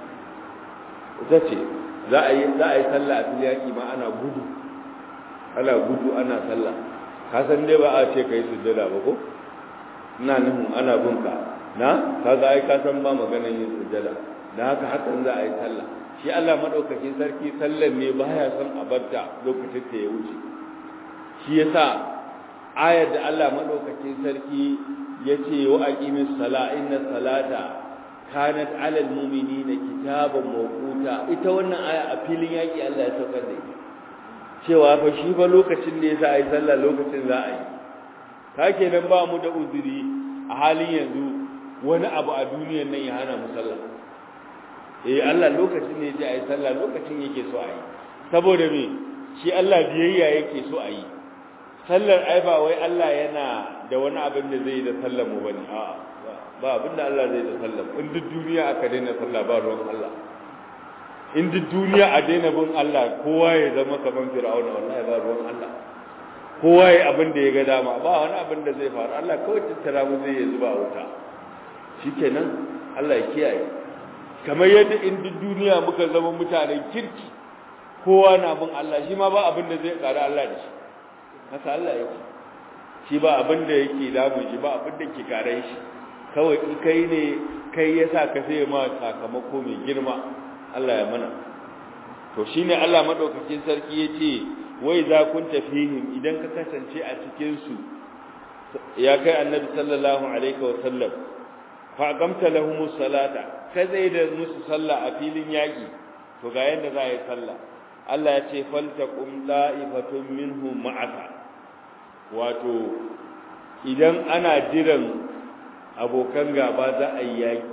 ita ce za a yi za a yi sallah a filin yaƙi ma ana gudu ana gudu ana sallah ka san dai ba a ce kai sujjada ba ko ina nufin ana bunka na kaga ai ka san ba maganar yin sujjada da haka hakan za a yi sallah shi Allah madaukakin sarki sallar ne baya son a barta lokacin da ya wuce shi yasa ayar da Allah madaukakin sarki yace wa aqimis sala inna salata kanat alal mu'minina kitaban mawquta ita wannan aya a filin yaki Allah ya saukar da ita cewa fa shi ba lokacin da yasa ayi sallah lokacin za a yi ka kenan ba mu da uzuri a halin yanzu wani abu a duniyar nan ya hana mu sallah eh Allah lokacin ne ya ayi sallah lokacin yake so a yi saboda me shi Allah biyayya yake so a yi sallar ai ba wai Allah yana da wani abin da zai da sallar mu bane a'a ba abin da Allah zai da sallar in duk duniya aka daina sallah ba ruwan Allah in duk duniya a daina bin Allah kowa ya zama kaman Fir'auna wallahi ba ruwan Allah kowa ya abin da ya ga dama ba wani abin da zai faru Allah kawai tattara mu zai zuba a wuta shikenan Allah ya kiyaye kamar yadda in duk duniya muka zama mutanen kirki kowa na bin Allah shi ma ba abin da zai ƙara Allah da shi haka Allah yake shi ba abin da yake damu shi ba abin da ke kare shi kawai in kai ne kai yasa ka sai ma sakamako mai girma Allah ya mana to shine Allah madaukakin sarki yace wai za kun tafihim idan ka kasance a cikin su ya kai annabi sallallahu alaihi wa sallam fa aqamta lahumus salata ka zai da musu sallah a filin yaki to ga yanda za a yi sallah Allah ya ce faltaqum da'ifatun minhum ma'aka wato idan ana jiran abokan gaba za a yi yaki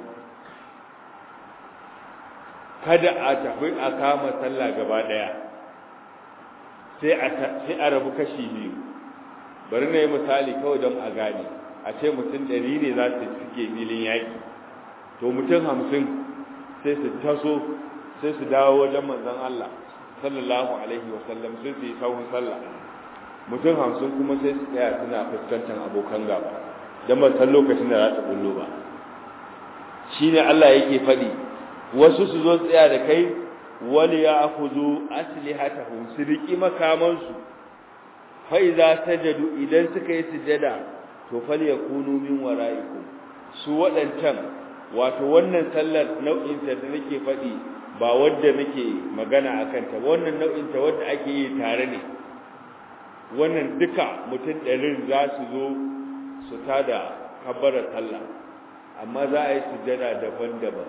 kada a tafi a kama sallah gaba daya sai a sai a rabu kashi biyu bari na yi misali kawai don a gane a ce mutum ɗari ne za su suke filin yaki to mutum hamsin sai su taso sai su dawo wajen manzon Allah sallallahu alaihi wasallam sai su yi sahun sallah mutum hamsin kuma sai su tsaya suna fuskantar abokan gaba don ba san lokacin da za ta bullo ba shi ne Allah yake faɗi wasu su zo tsaya da kai wali ya akuzu aslihatahum su riƙi makamansu fa idza sajadu idan suka yi sujada to fal yakunu min wara'ikum su waɗancan wato wannan sallar nau'in ta da nake faɗi ba wadda nake magana akan ta wannan nau'in ta wadda ake yi tare ne wannan duka mutum ɗarin za su zo su tada kabbarar sallah amma za a yi sujada daban-daban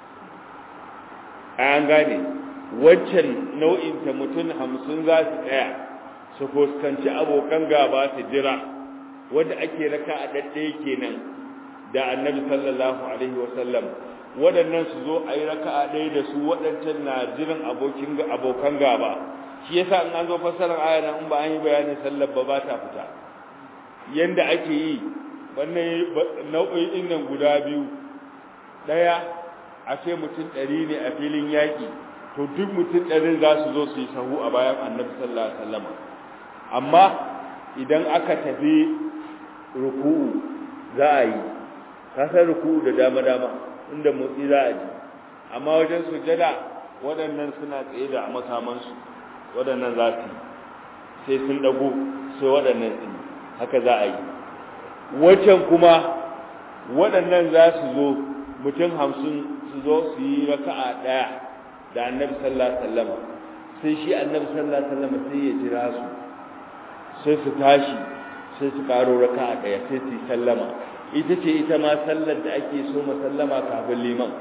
an gane waccan nau'in ta mutum hamsin za su tsaya su fuskanci abokan gaba su jira wadda ake raka a ɗaɗɗaya kenan da annabi sallallahu alaihi wasallam waɗannan su zo a yi raka'a ɗaya da su waɗancan na jiran abokin abokan gaba shi yasa in an zo fassarar aya nan in ba an yi bayanin sallar ba ba ta fita yanda ake yi wannan nau'o'in nan guda biyu ɗaya a ce mutum ɗari ne a filin yaƙi to duk mutum ɗarin za su zo su yi sahu a bayan annabi sallallahu alaihi wasallam amma idan aka tafi ruku'u za a yi ka san ruku'u da dama dama inda motsi za a ji amma wajen sujada waɗannan suna tsaye da makamansu waɗannan za su sai sun ɗago sai waɗannan ɗin haka za a yi wancan kuma waɗannan za su zo mutum hamsin su zo su yi raka'a ɗaya da annabi sallallahu alaihi wasallam sai shi annabi sallallahu alaihi wasallam sai ya jira su sai su tashi sai su karo raka'a ɗaya sai su yi sallama ita ce ita ma sallar da ake so sallama kafin liman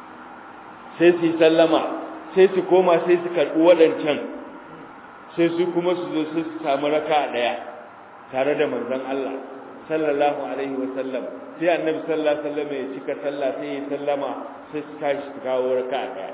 sai su yi sallama sai su koma sai su karɓi waɗancan sai su kuma su zo su samu raka'a ɗaya tare da manzon Allah sallallahu alaihi wasallam sai annabi sallallahu alaihi wasallam ya cika sallah sai ya sallama sai su tashi su kawo raka'a ɗaya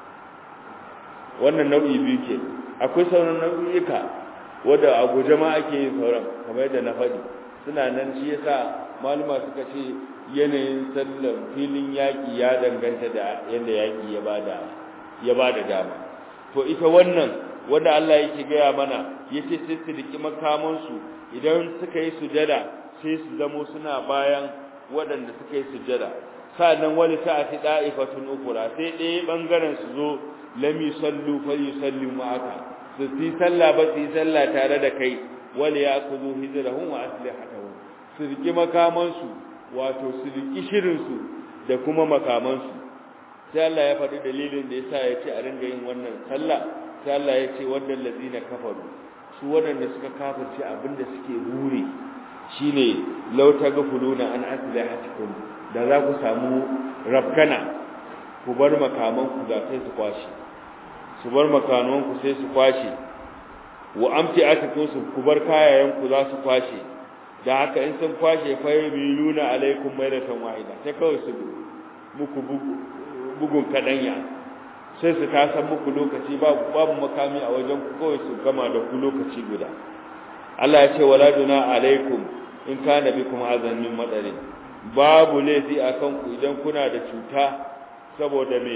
wannan nau'i biyu ke akwai sauran nau'ika wanda a guje ma ake yin sauran kamar yadda na faɗi suna nan shi yasa maluma suka ce yanayin sallan filin yaƙi ya danganta da yadda yaƙi ya bada ya bada dama to ita wannan wanda Allah yake gaya mana yace sai su riki makamansu idan suka yi sujada sai su zamo suna bayan waɗanda suka yi sujada sa'annan wani sa'ati da'ifatun ukura sai ɗaya bangaren su zo lam yusallu fa yusallu ma'aka su yi sallah ba su yi sallah tare da kai wal ya'khudhu hijrahum wa aslihatahum su riki makamansu wato su riki shirin su da kuma makamansu sai Allah ya faɗi dalilin da yasa ya ce a ringa yin wannan sallah sai Allah ya ce waɗanda lazina kafaru su waɗanda suka kafirce abinda suke buri shine law taghfuluna an aslihatikum da za ku samu rafkana ku bar makaman ku da sai su kwashi su bar makaman ku sai su kwashi wa amti atikum su ku bar kayayen ku za su kwashe da haka in sun kwashe fa yabiluna alaikum mayratan wahida sai kawai su muku bugun kadanya sai su tasan muku lokaci babu makami a wajen ku kawai su gama da ku lokaci guda Allah ya ce wala duna alaikum in kana bikum azan min madarin babu laifi akan ku idan kuna da cuta saboda me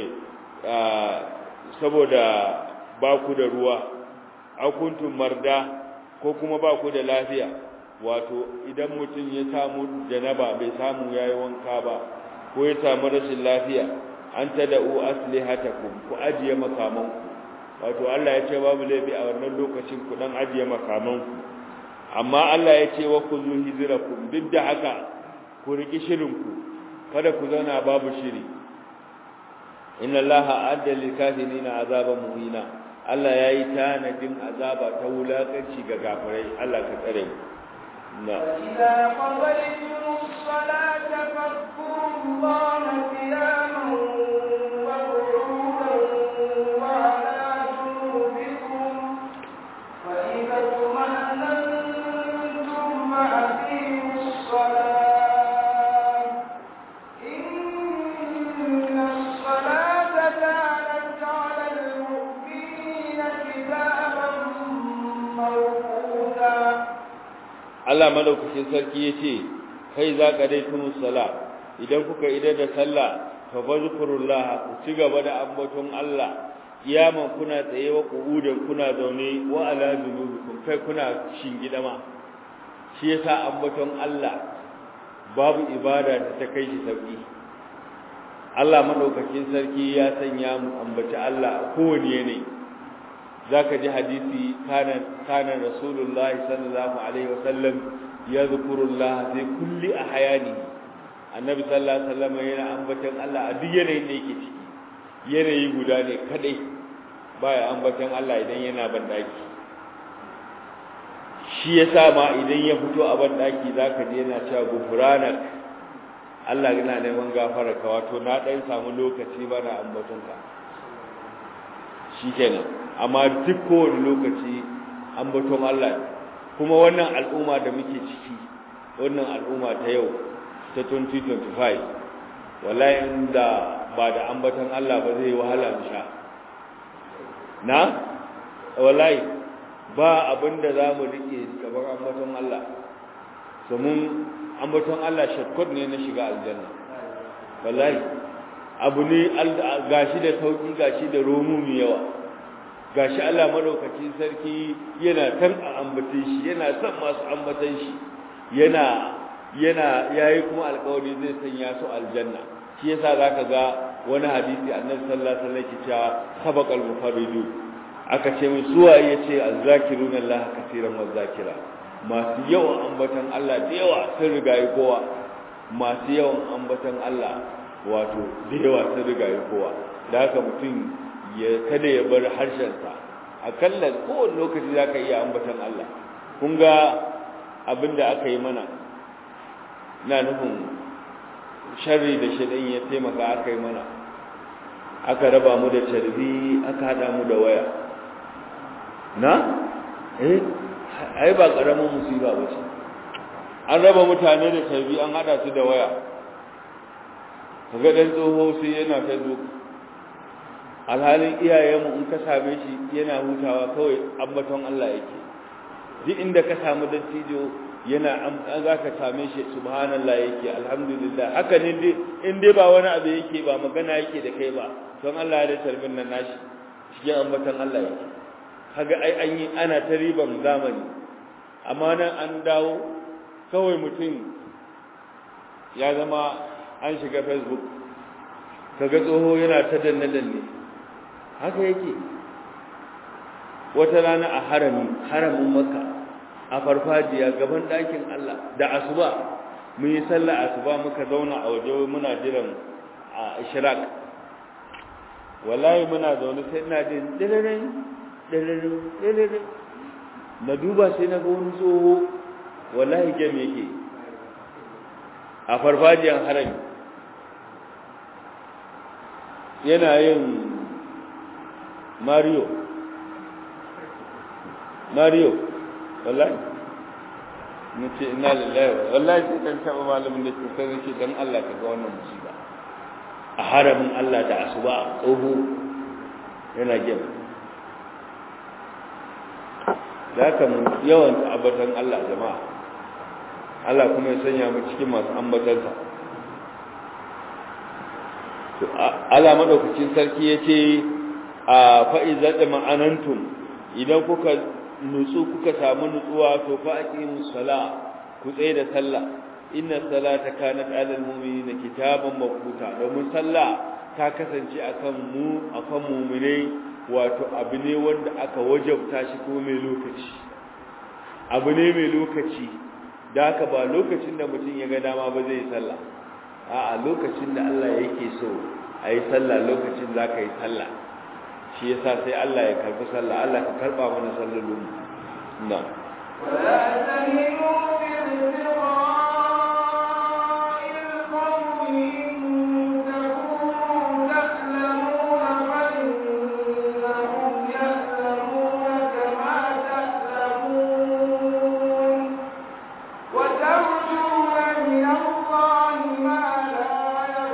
saboda ba ku da ruwa aw kuntum marda ko kuma ba ku da lafiya wato idan mutum ya samu janaba bai samu yayi wanka ba ko ya samu rashin lafiya an tada'u aslihatakum ku ajiye makamanku wato Allah ya ce babu laifi a wannan lokacin ku dan ajiye makamanku amma Allah ya ce wa khudhu hizrakum duk da haka ku riki shirinku kada ku zauna babu shiri inna Allaha adda lil kafirina azaban muhina Allah yayi tanadin azaba ta wulakanci ga gafirai Allah ka tsare mu na إذا قضيتم الصلاة فاذكروا الله قياما وقعودا وعلى جنوبكم فإذا اطمأننتم فأقيموا الصلاة إن الصلاة كانت على المؤمنين كتابا موقوتا Allah madaukakin sarki yace kai za ka dai tunu sala idan kuka idar da sallah fa bazkurullah ku ci gaba da ambaton Allah kiyaman kuna tsaye wa qu'udan kuna zaune wa ala junubikum kai kuna shingida ma shi yasa ambaton Allah babu ibada da ta kai shi sauki Allah madaukakin sarki ya sanya mu ambaci Allah kowane yanayi zaka ji hadisi kana kana rasulullahi sallallahu alaihi wasallam yadhkurullah fi kulli ahyani annabi sallallahu alaihi wasallam yana ambatan Allah a duk yanayin da yake ciki yanayi guda ne kadai baya ambatan Allah idan yana bandaki shi yasa ma idan ya fito a bandaki zaka ji yana cewa gufranak Allah yana neman gafara ka wato na dan samu lokaci bana ambaton ka shikenan amma duk kowane lokaci ambaton Allah kuma wannan al'umma da muke ciki wannan al'umma ta yau ta 2025 wallahi inda ba da ambaton Allah ba zai wahala mu sha na wallahi ba abinda zamu rike gaban ambaton Allah so mun ambaton Allah shakkot ne na shiga aljanna wallahi abu ne gashi da sauki gashi da romu mai yawa gashi Allah madaukakin sarki yana kan a ambace shi yana son masu ambatan shi yana yana yayi kuma alƙawari zai sanya su aljanna shi yasa zaka ga wani hadisi annabi sallallahu alaihi wasallam yake cewa sabaqal mufarridu aka ce min suwa yace azzakiruna Allah kaseeran wazakira masu yawan ambatan Allah da yawa sun rigayi kowa masu yawan ambatan Allah wato da yawa sun rigayi kowa da haka mutum ya kada ya bar harshensa akalla kowane lokaci za ka iya ambatan Allah kun ga abin da aka yi mana na nufin sharri da shaɗin ya taimaka aka yi mana aka raba mu da carbi aka haɗa mu da waya na? eh ai ba ƙaramin musiba ba ce an raba mutane da carbi an haɗa su da waya kaga ɗan tsoho sai yana facebook alhalin iyayenmu in ka same shi yana hutawa kawai ambaton Allah yake duk inda ka samu dattijo yana an za ka same shi subhanallah yake alhamdulillah haka ne dai in dai ba wani abu yake ba magana yake da kai ba don Allah ya da tarbin nan nashi cikin ambaton Allah yake kaga ai an yi ana ta riban zamani amma nan an dawo kawai mutum ya zama an shiga facebook kaga tsoho yana ta danne danne haka yake wata rana a harami haramin makka a farfajiya gaban ɗakin Allah da asuba mun yi sallah asuba muka zauna a waje muna jiran a ishraq wallahi muna zaune sai ina jin diririn diririn diririn na duba sai na ga wani tsoho wallahi game yake a farfajiyan harami yana yin mario mario wallahi na ce ina lillahi wallahi sai kan taɓa malamin da ke sai ce don Allah ka ga wannan musiba a haramin Allah da asuba tsoho yana gem da haka mu yawan ambatan Allah jama'a Allah kuma ya sanya mu cikin masu ambatansa to Allah madaukakin sarki yace a fa'iza da ma'anantum idan kuka nutsu kuka samu nutsuwa to fa aqimus sala ku tsaye da sallah inna salata kanat alal mu'minina kitaban mawquta domin sallah ta kasance akan mu akan mu'minai wato abu ne wanda aka wajabta shi ko mai lokaci abu ne mai lokaci da haka ba lokacin da mutum ya ga dama ba zai sallah a'a lokacin da Allah yake so a yi sallah lokacin za ka yi sallah shi yasa sai Allah ya karbi sallah Allah ka karba mana sallolin na ولا تهنوا في ابتغاء القوم إن تكونوا تألمون فإنهم يألمون كما تألمون وترجون من الله ما لا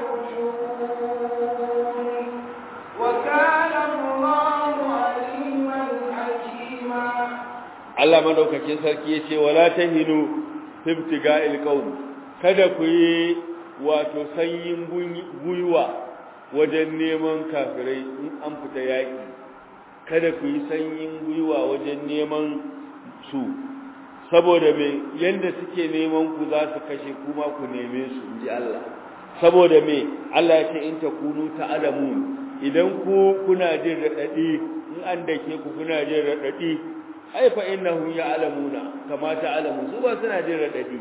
يرجون وكان الله عليما حكيما Allah madaukakin sarki yace wala tahinu ibtiga'il qaum kada ku yi wato sanyin guyuwa wajen neman kafirai in an fita yaki kada ku yi sanyin guyuwa wajen neman su saboda me yanda suke neman ku za su kashe kuma ku neme su inji Allah saboda me Allah ya ce in takunu ta'lamun idan ku kuna jin radadi in an dake ku kuna jin radadi ai fa innahum ya'lamuna kama ta'lamu su ba suna jin radadi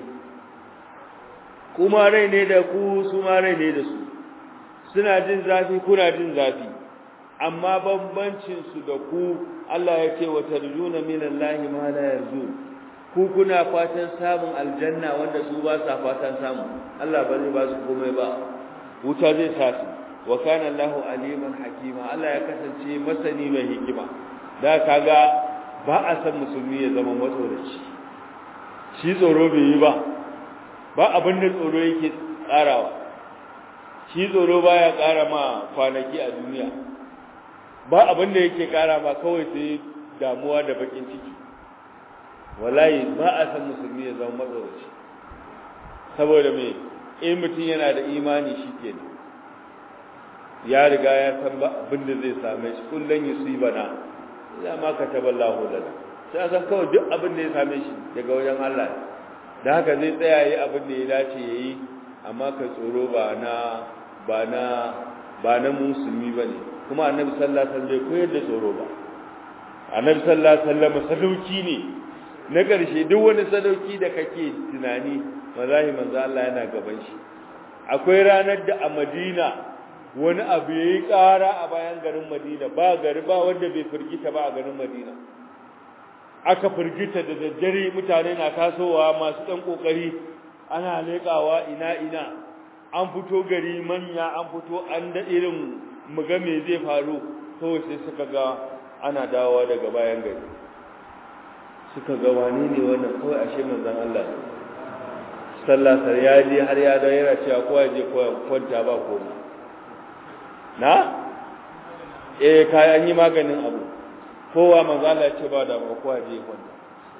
kuma rai ne da ku su ma rai ne da su suna jin zafi kuna jin zafi amma bambancin su da ku Allah ya ce wa tarjuna minallahi ma la yarjun ku kuna fatan samun aljanna wanda su ba sa fatan samu Allah ba zai ba su komai ba wuta zai sa su wa kana Allahu aliman hakima Allah ya kasance masani mai hikima da kaga ba a san musulmi ya zama matsoraci shi tsoro bai yi ba ba abin da tsoro yake tsarawa shi tsoro baya ƙara ma kwanaki a duniya ba abin da yake ƙara ma kawai sai damuwa da bakin ciki wallahi ba a san musulmi ya zama matsoraci saboda me in mutum yana da imani shi kenan ya riga ya san ba abin da zai same shi kullun yusibana ya ma kataballahu lana sai san kawai duk abin da ya same shi daga wajen Allah da haka zai tsaya yi abin da ya dace yayi amma ka tsoro ba na ba na ba na musulmi bane kuma annabi sallallahu alaihi wasallam bai koyar da tsoro ba annabi sallallahu alaihi wasallam sadauki ne na ƙarshe duk wani sadauki da kake tunani wallahi manzo Allah yana gaban shi akwai ranar da a Madina wani abu yayi ƙara a bayan garin Madina ba gari ba wanda bai firgita ba a garin Madina aka firgita da daddare mutane na tasowa masu ɗan ƙoƙari ana leƙawa ina ina an fito gari manya an fito an da irin muga me zai faru kawai sai suka ga ana dawowa daga bayan gari suka ga wani ne wannan kawai ashe manzon Allah sallah sar ya je har ya dawo yana cewa kowa je kwanta ba komai na eh kai an yi maganin abu kowa manzo Allah ya ce ba da ba kowa je kwanta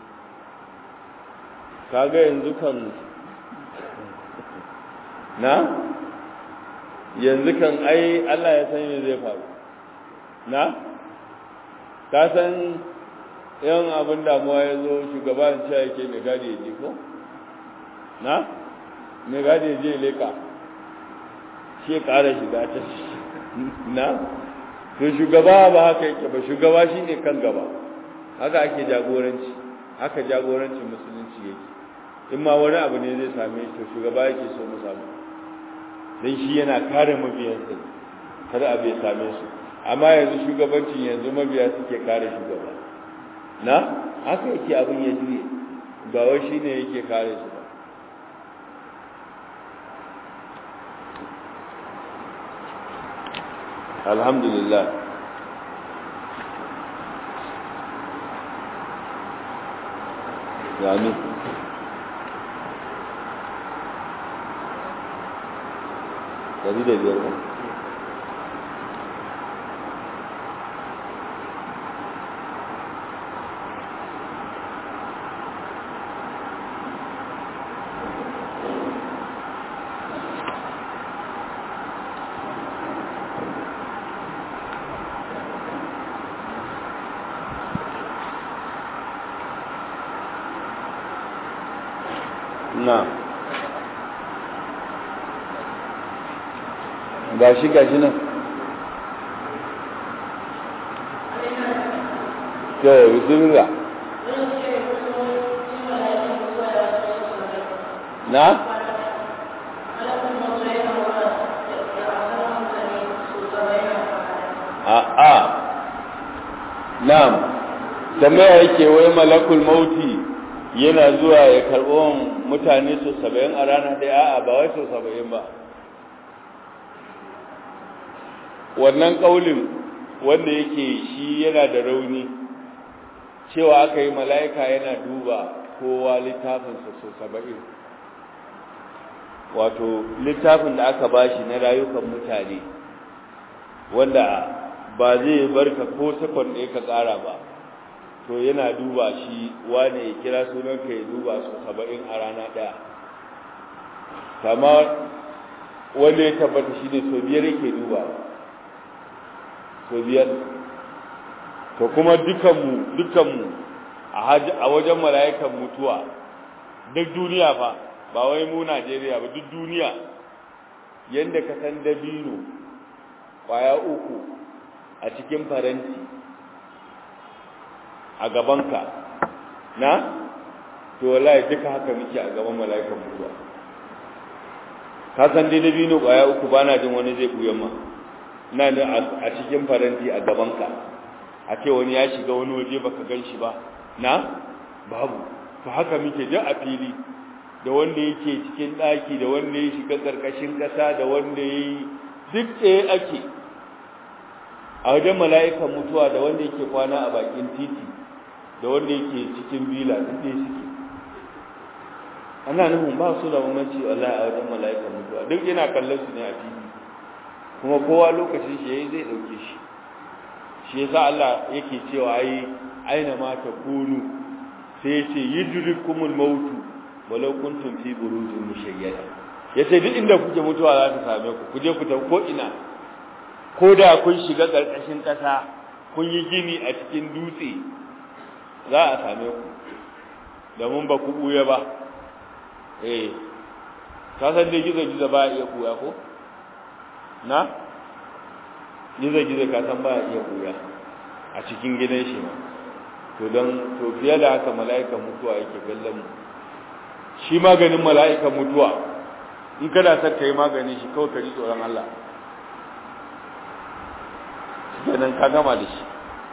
kaga yanzu kan na yanzu kan ai Allah ya san me zai faru na ka san yan abin damuwa ya zo shugaban cewa yake mai gadi ya je ko na mai gadi ya je leka shi ya ƙara shiga ta na to shugaba ba haka yake ba shugaba shine kan gaba haka ake jagoranci haka jagorancin musulunci yake in ma wani abu ne zai same shi to shugaba yake so mu samu dan shi yana kare mabiyansa kada abu ya same su amma yanzu shugabancin yanzu mabiya suke kare shugaba na haka yake abin ya juye ba wai shine yake kare su ba alhamdulillah yani dari da biyar ba na gashi gashi nan to bismillah na a a na'am tambaya yake wai malakul mauti yana zuwa ya karɓo mutane su saba'in a rana ɗaya a'a ba wai su saba'in ba wannan ƙaulin wanda yake shi yana da rauni cewa aka yi mala'ika yana duba kowa littafinsa su saba'in wato littafin da aka bashi na rayukan mutane wanda ba zai barka ko sakon ɗaya ka ƙara ba to yana duba shi wane ya kira sunanka ya duba su saba'in a rana ɗaya kama wanda ya tabbata shi ne sau biyar yake duba sau biyar to kuma dukanmu dukanmu a wajen mala'ikan mutuwa duk duniya fa ba wai mu najeriya ba duk duniya yadda ka san dabino kwaya uku a cikin faranti a gabanka na to wallahi duka haka muke a gaban mala'ikan mutuwa ka san dai dabino kwaya uku bana jin wani zai buyan ma ina da a cikin faranti a gabanka a ce wani ya shiga wani waje baka gan shi ba na babu to haka muke duk a fili da wanda yake cikin ɗaki da wanda ya shiga ƙarƙashin ƙasa da wanda ya yi duk ɗaya ake a wajen mala'ikan mutuwa da wanda yake kwana a bakin titi da wanda yake cikin bila duk ɗaya suke ana nufin ba su da mamaci wallahi a wajen mala'ikan mutuwa duk yana kallon su ne a fili kuma kowa lokacin shi yayi zai ɗauke shi shi yasa Allah yake cewa ai aina ma takunu sai yace yudrikumul mautu walau kuntum fi burujin mushayyada yace duk inda kuke mutuwa za ta same ku kuje ku tafi ko ina ko da kun shiga karkashin kasa kun yi gini a cikin dutse za a same ku da mun ba ku buya ba eh ka san dai gizo gizo ba iya buya ko na gizo gizo ka san ba iya buya a cikin gidan shi ma to don to fiye da haka mala'ikan mutuwa yake kallon mu shi maganin mala'ikan mutuwa in kana son ka yi maganin shi kawai ka ji tsoron Allah kenan ka gama da shi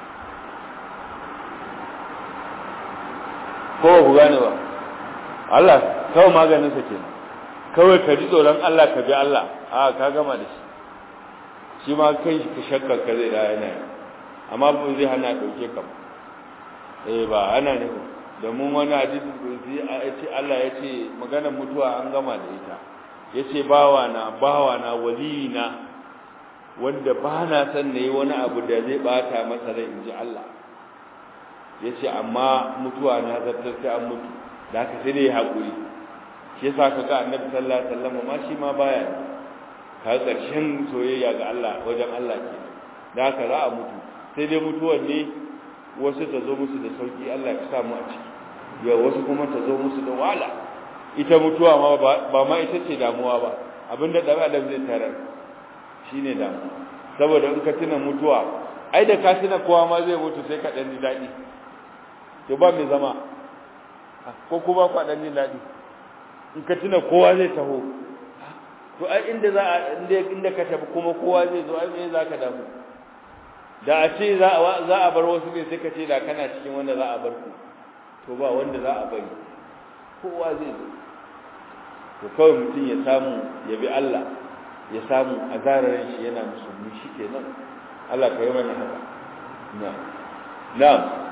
ko ku gane ba Allah kawai maganinsa kenan kawai ka ji tsoron Allah ka bi Allah a ka gama da shi shi ma kai shi ka shakkar ka zai da yana yi amma ba zai hana ɗauke ka eh ba ana ne ba domin wani hadisi kursi a ce Allah ya ce maganar mutuwa an gama da ita ya ce bawa na bawa na wali na wanda ba na son na yi wani abu da zai bata masa rai in ji Allah ya ce amma mutuwa na zartar sai an mutu da haka sai dai haƙuri shi yasa ka ga annabi sallallahu alaihi wasallam ma shi ma baya ka ƙarshen soyayya ga Allah wajen Allah ke da haka za a mutu sai dai mutuwar ne wasu ta zo musu da sauki Allah ya samu a ciki ya wasu kuma ta zo musu da wahala ita mutuwa ma ba ma ita ce damuwa ba abinda dan adam zai tarar shine damuwa saboda in ka tuna mutuwa ai da ka tuna kowa ma zai mutu sai ka dan ji dadi to ba mai zama ko kuma ku dan ji dadi in ka tuna kowa zai taho to ai inda za a inda inda ka tafi kuma kowa zai zo ai me za ka damu da a ce za a bar wasu ne sai ka ce da kana cikin wanda za a bar ku to ba wanda za a bari kowa zai zo to kawai mutum ya samu ya bi Allah ya samu a zararin shi yana musulmi shi ke nan Allah ka yi mana haka na na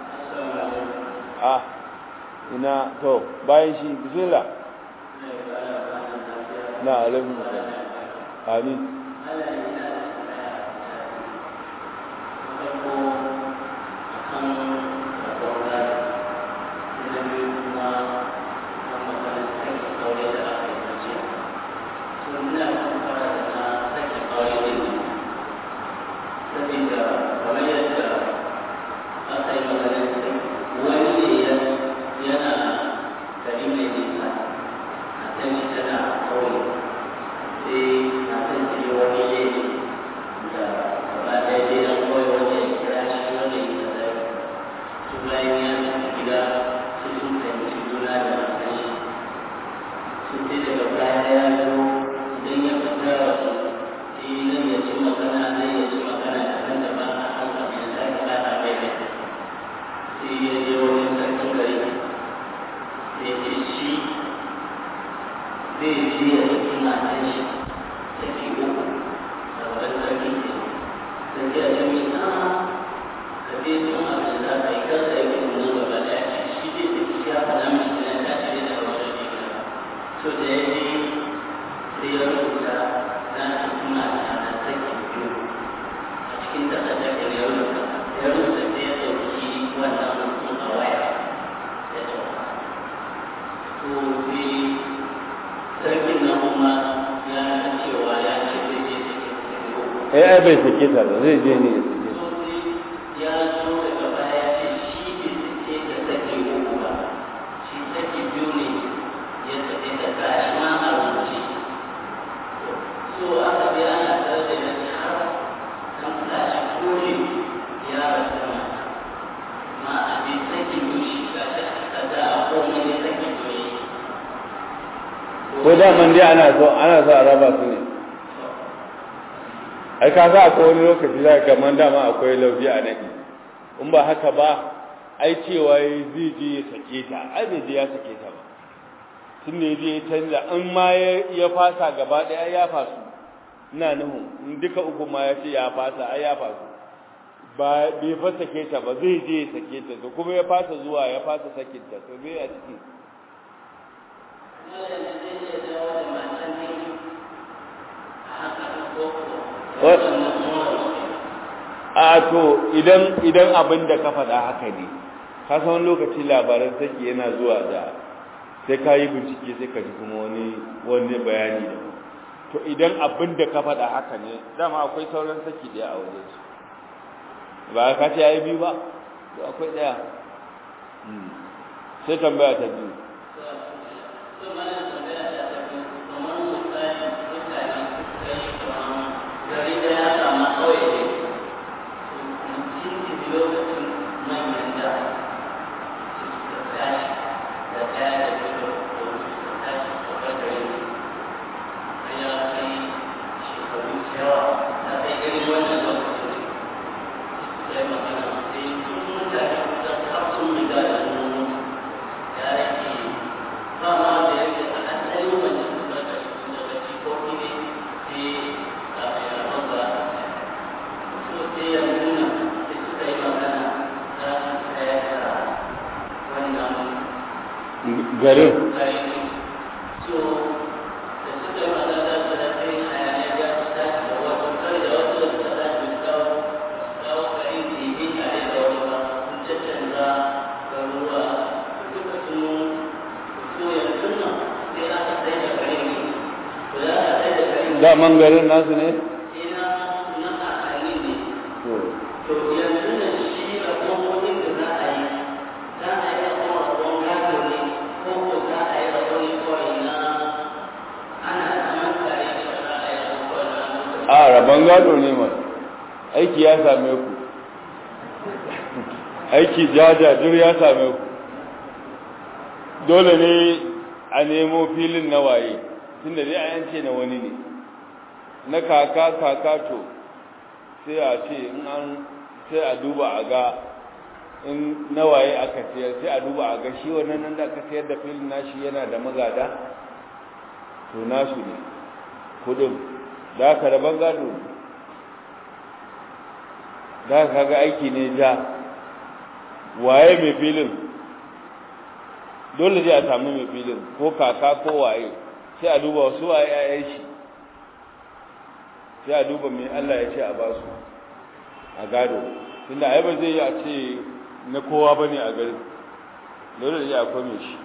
a ina to bayan shi bismillah na alaikum amin eh bai sake ta ba zai je ne ya zo daga baya ce shi bai sake ta sake uku ba shi sake biyu ne ya sake ta gashi ma a rubuce so aka bi ana tare da yanzu har an tashi kore ya rasu mata ma a bi sake biyu shi gashi aka ga a komai ne sake biyu ko daman dai ana so ana so a raba su ne ai ka sa akwai wani lokaci za ka man dama akwai lauji a nadi in ba haka ba ai cewa zai je ya sake ta ai bai je ya sake ta ba tun ne je ya canza in ma ya fasa gaba ɗaya ya fasu ina nuhu in duka uku ma ya ce ya fasa ai ya fasu ba bai fa sake ta ba zai je ya sake ta to kuma ya fasa zuwa ya fasa sakin ta to me a ciki a to idan idan abin da ka faɗa haka ne ka san lokaci labaran saki yana zuwa da sai ka yi bincike sai ka ji kuma wani wani bayani da to idan abin da ka faɗa haka ne dama akwai sauran saki ɗaya a wajen su ba ka ce yayi biyu ba to akwai ɗaya sai tambaya ta biyu gari da ya samu kawai ne lokacin manyan da garin so da suka yi magana da da sai hayaniya ya su tashi da wasu kai da wasu da suka tashi su kawo su kawo gari da yi tare da wani ba sun caccanza garuruwa duka sun so yanzu nan sai aka sai da gari ne to da aka sai da gari ne daman garin nasu ne sai na na kakanni ne to to yanzu da shi rabon kudin da za a yi za a yi rabon rabon gado ne ko ko za a yi rabon ne kawai na ana zaman tare da za a yi rabon kawai na mutum a rabon gado ne ma aiki ya same ku aiki jajajir ya same ku dole ne a nemo filin na waye tunda dai a yance na wani ne na kaka kaka to sai a ce in an sai a duba a ga in nawaye aka siyar sai a duba a ga shi wannan nan da aka siyar da filin nashi yana da magada to nasu ne kudin da aka raban gado ne da aka ga aiki ne ja waye mai filin dole zai a samu mai filin ko kaka ko waye sai a duba wasu waye yayan shi sai a duba mai Allah ya ce a ba su a gado tunda ai ba zai yi a ce na kowa bane a garin dole da ya akwai mai shi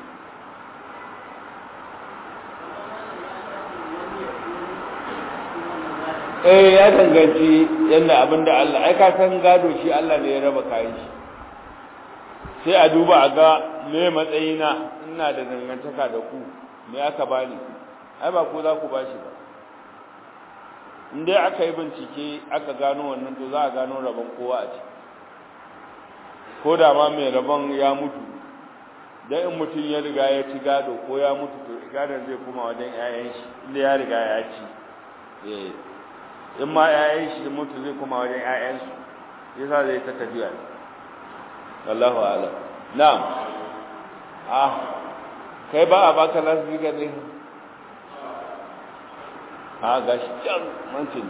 eh ya danganci yadda abinda Allah ai ka san gado shi Allah ne ya raba kayan shi sai a duba a ga me matsayina ina da dangantaka da ku me aka bani ai ba ku za ku bashi ba in dai aka yi bincike aka gano wannan to za a gano rabon kowa a ciki ko da ma mai rabon ya mutu dan in mutum ya riga ya ci gado ko ya mutu to gadon zai kuma wajen 'ya'yan shi inda ya riga ya ci eh in ma 'ya'yan shi mutu zai kuma wajen 'ya'yansu yasa zai ta tafiya ne wallahu a'lam na'am ah kai ba a baka lasbika ne a gashi can mancin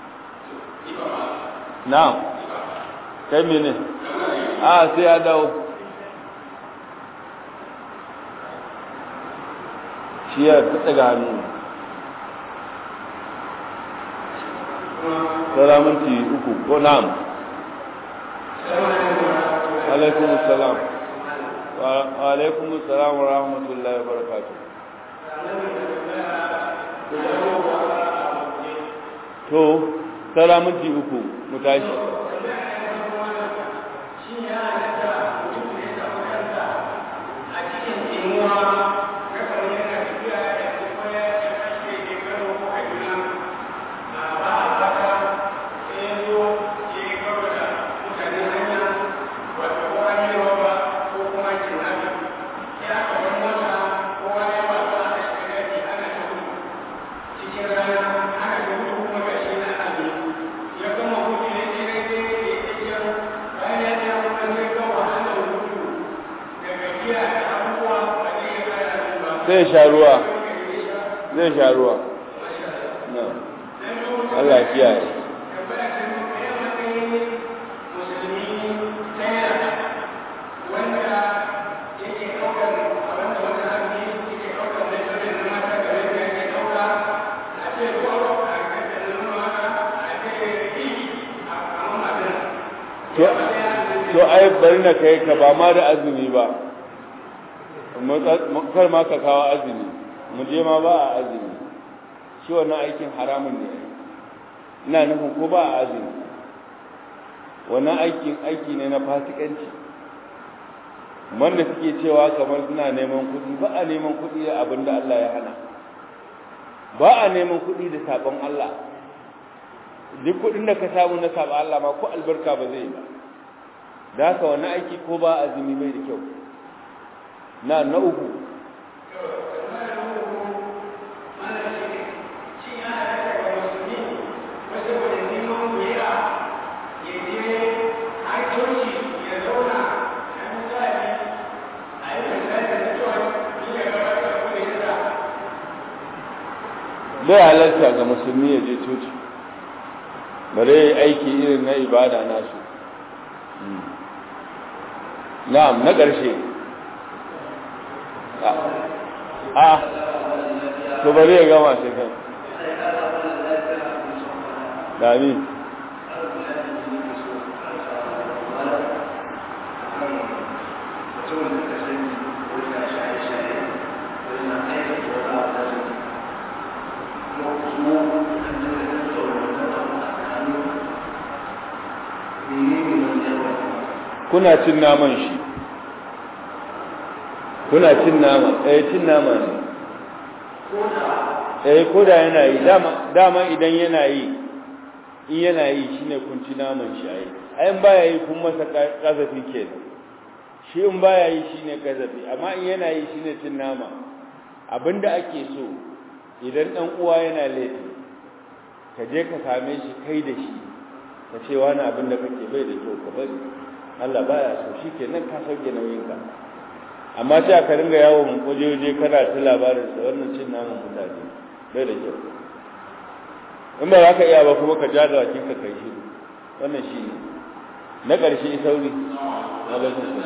na'am kai mene a sai ya dawo shi ya ta daga hannu tsara minti uku ko na'am alaikum salam wa alaikum salam wa rahmatullahi wa barakatuh to tsara minti uku mu tashi zai sha ruwa zai sha ruwa Allah kiyaye to ai bari na kai ka ba ma da azumi ba kar ma ka kawo azumi mu je ma ba a azumi shi wannan aikin haramun ne ina nufin ko ba a azumi wannan aikin aiki ne na fasikanci wanda suke cewa kamar suna neman kuɗi ba a neman kuɗi da abin da Allah ya hana ba a neman kuɗi da sabon Allah duk kuɗin da ka samu na sabon Allah ma ko albarka ba zai yi ba da haka wannan aiki ko ba azumi bai da kyau na na uku bai halarta ga musulmi ya je coci bare aiki irin na ibada nasu na'am na ƙarshe a to bari ya gama sai kan dami kuna cin naman shi kuna cin nama eh cin nama ne eh ko da yana yi dama dama idan yana yi in yana yi shine kun ci naman shi ai ai in baya yi kun masa kazafi kenan shi in baya yi shine kazafi amma in yana yi shine cin nama abinda ake so idan dan uwa yana laifi ka je ka same shi kai da shi ka ce wani abin da kake bai da kyau ka bari Allah baya so shikenan ka sauke nauyin ka amma sai aka ringa yawo mun waje waje kana ta labarin sa wannan cin naman mutane bai da kyau in ba za ka iya ba kuma ka ja da wakin ka kai shi wannan shi ne na ƙarshe sauri na lokacin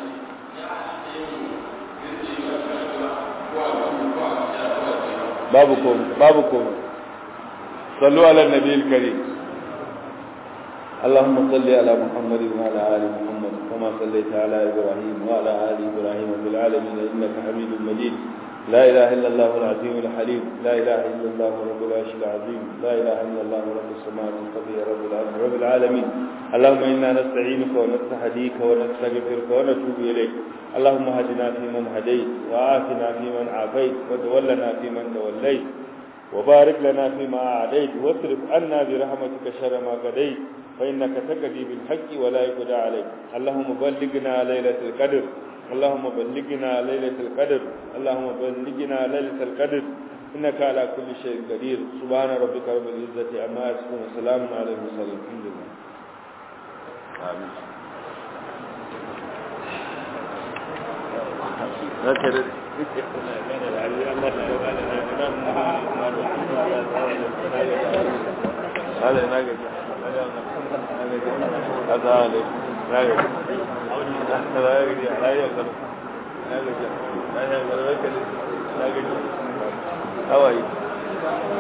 babu komai babu komai sallu ala nabiyil karim اللهم صل على محمد وعلى ال محمد كما صليت على ابراهيم وعلى ال ابراهيم في العالمين انك حميد مجيد لا اله الا الله العظيم الحليم لا اله الا الله رب العرش العظيم لا اله الا الله رب السماوات والارض رب العالمين رب العالمين اللهم انا نستعينك ونستهديك ونستغفرك ونتوب اليك اللهم هدنا فيمن هديت وعافنا فيمن عافيت وتولنا فيمن توليت وبارك لنا فيما أعديت واصرف عنا برحمتك شر ما قضيت فإنك تقضي بالحق ولا يقضى عليك اللهم بلغنا ليلة القدر اللهم بلغنا ليلة القدر اللهم بلغنا ليلة القدر إنك على كل شيء قدير سبحان ربك رب العزة عما يصفون وسلام على المرسلين الحمد لله آمين هكذا هذا ناقص هذا عليك ناقص هذا يجي لا يقدر ناقص لا يقدر ناقص هواي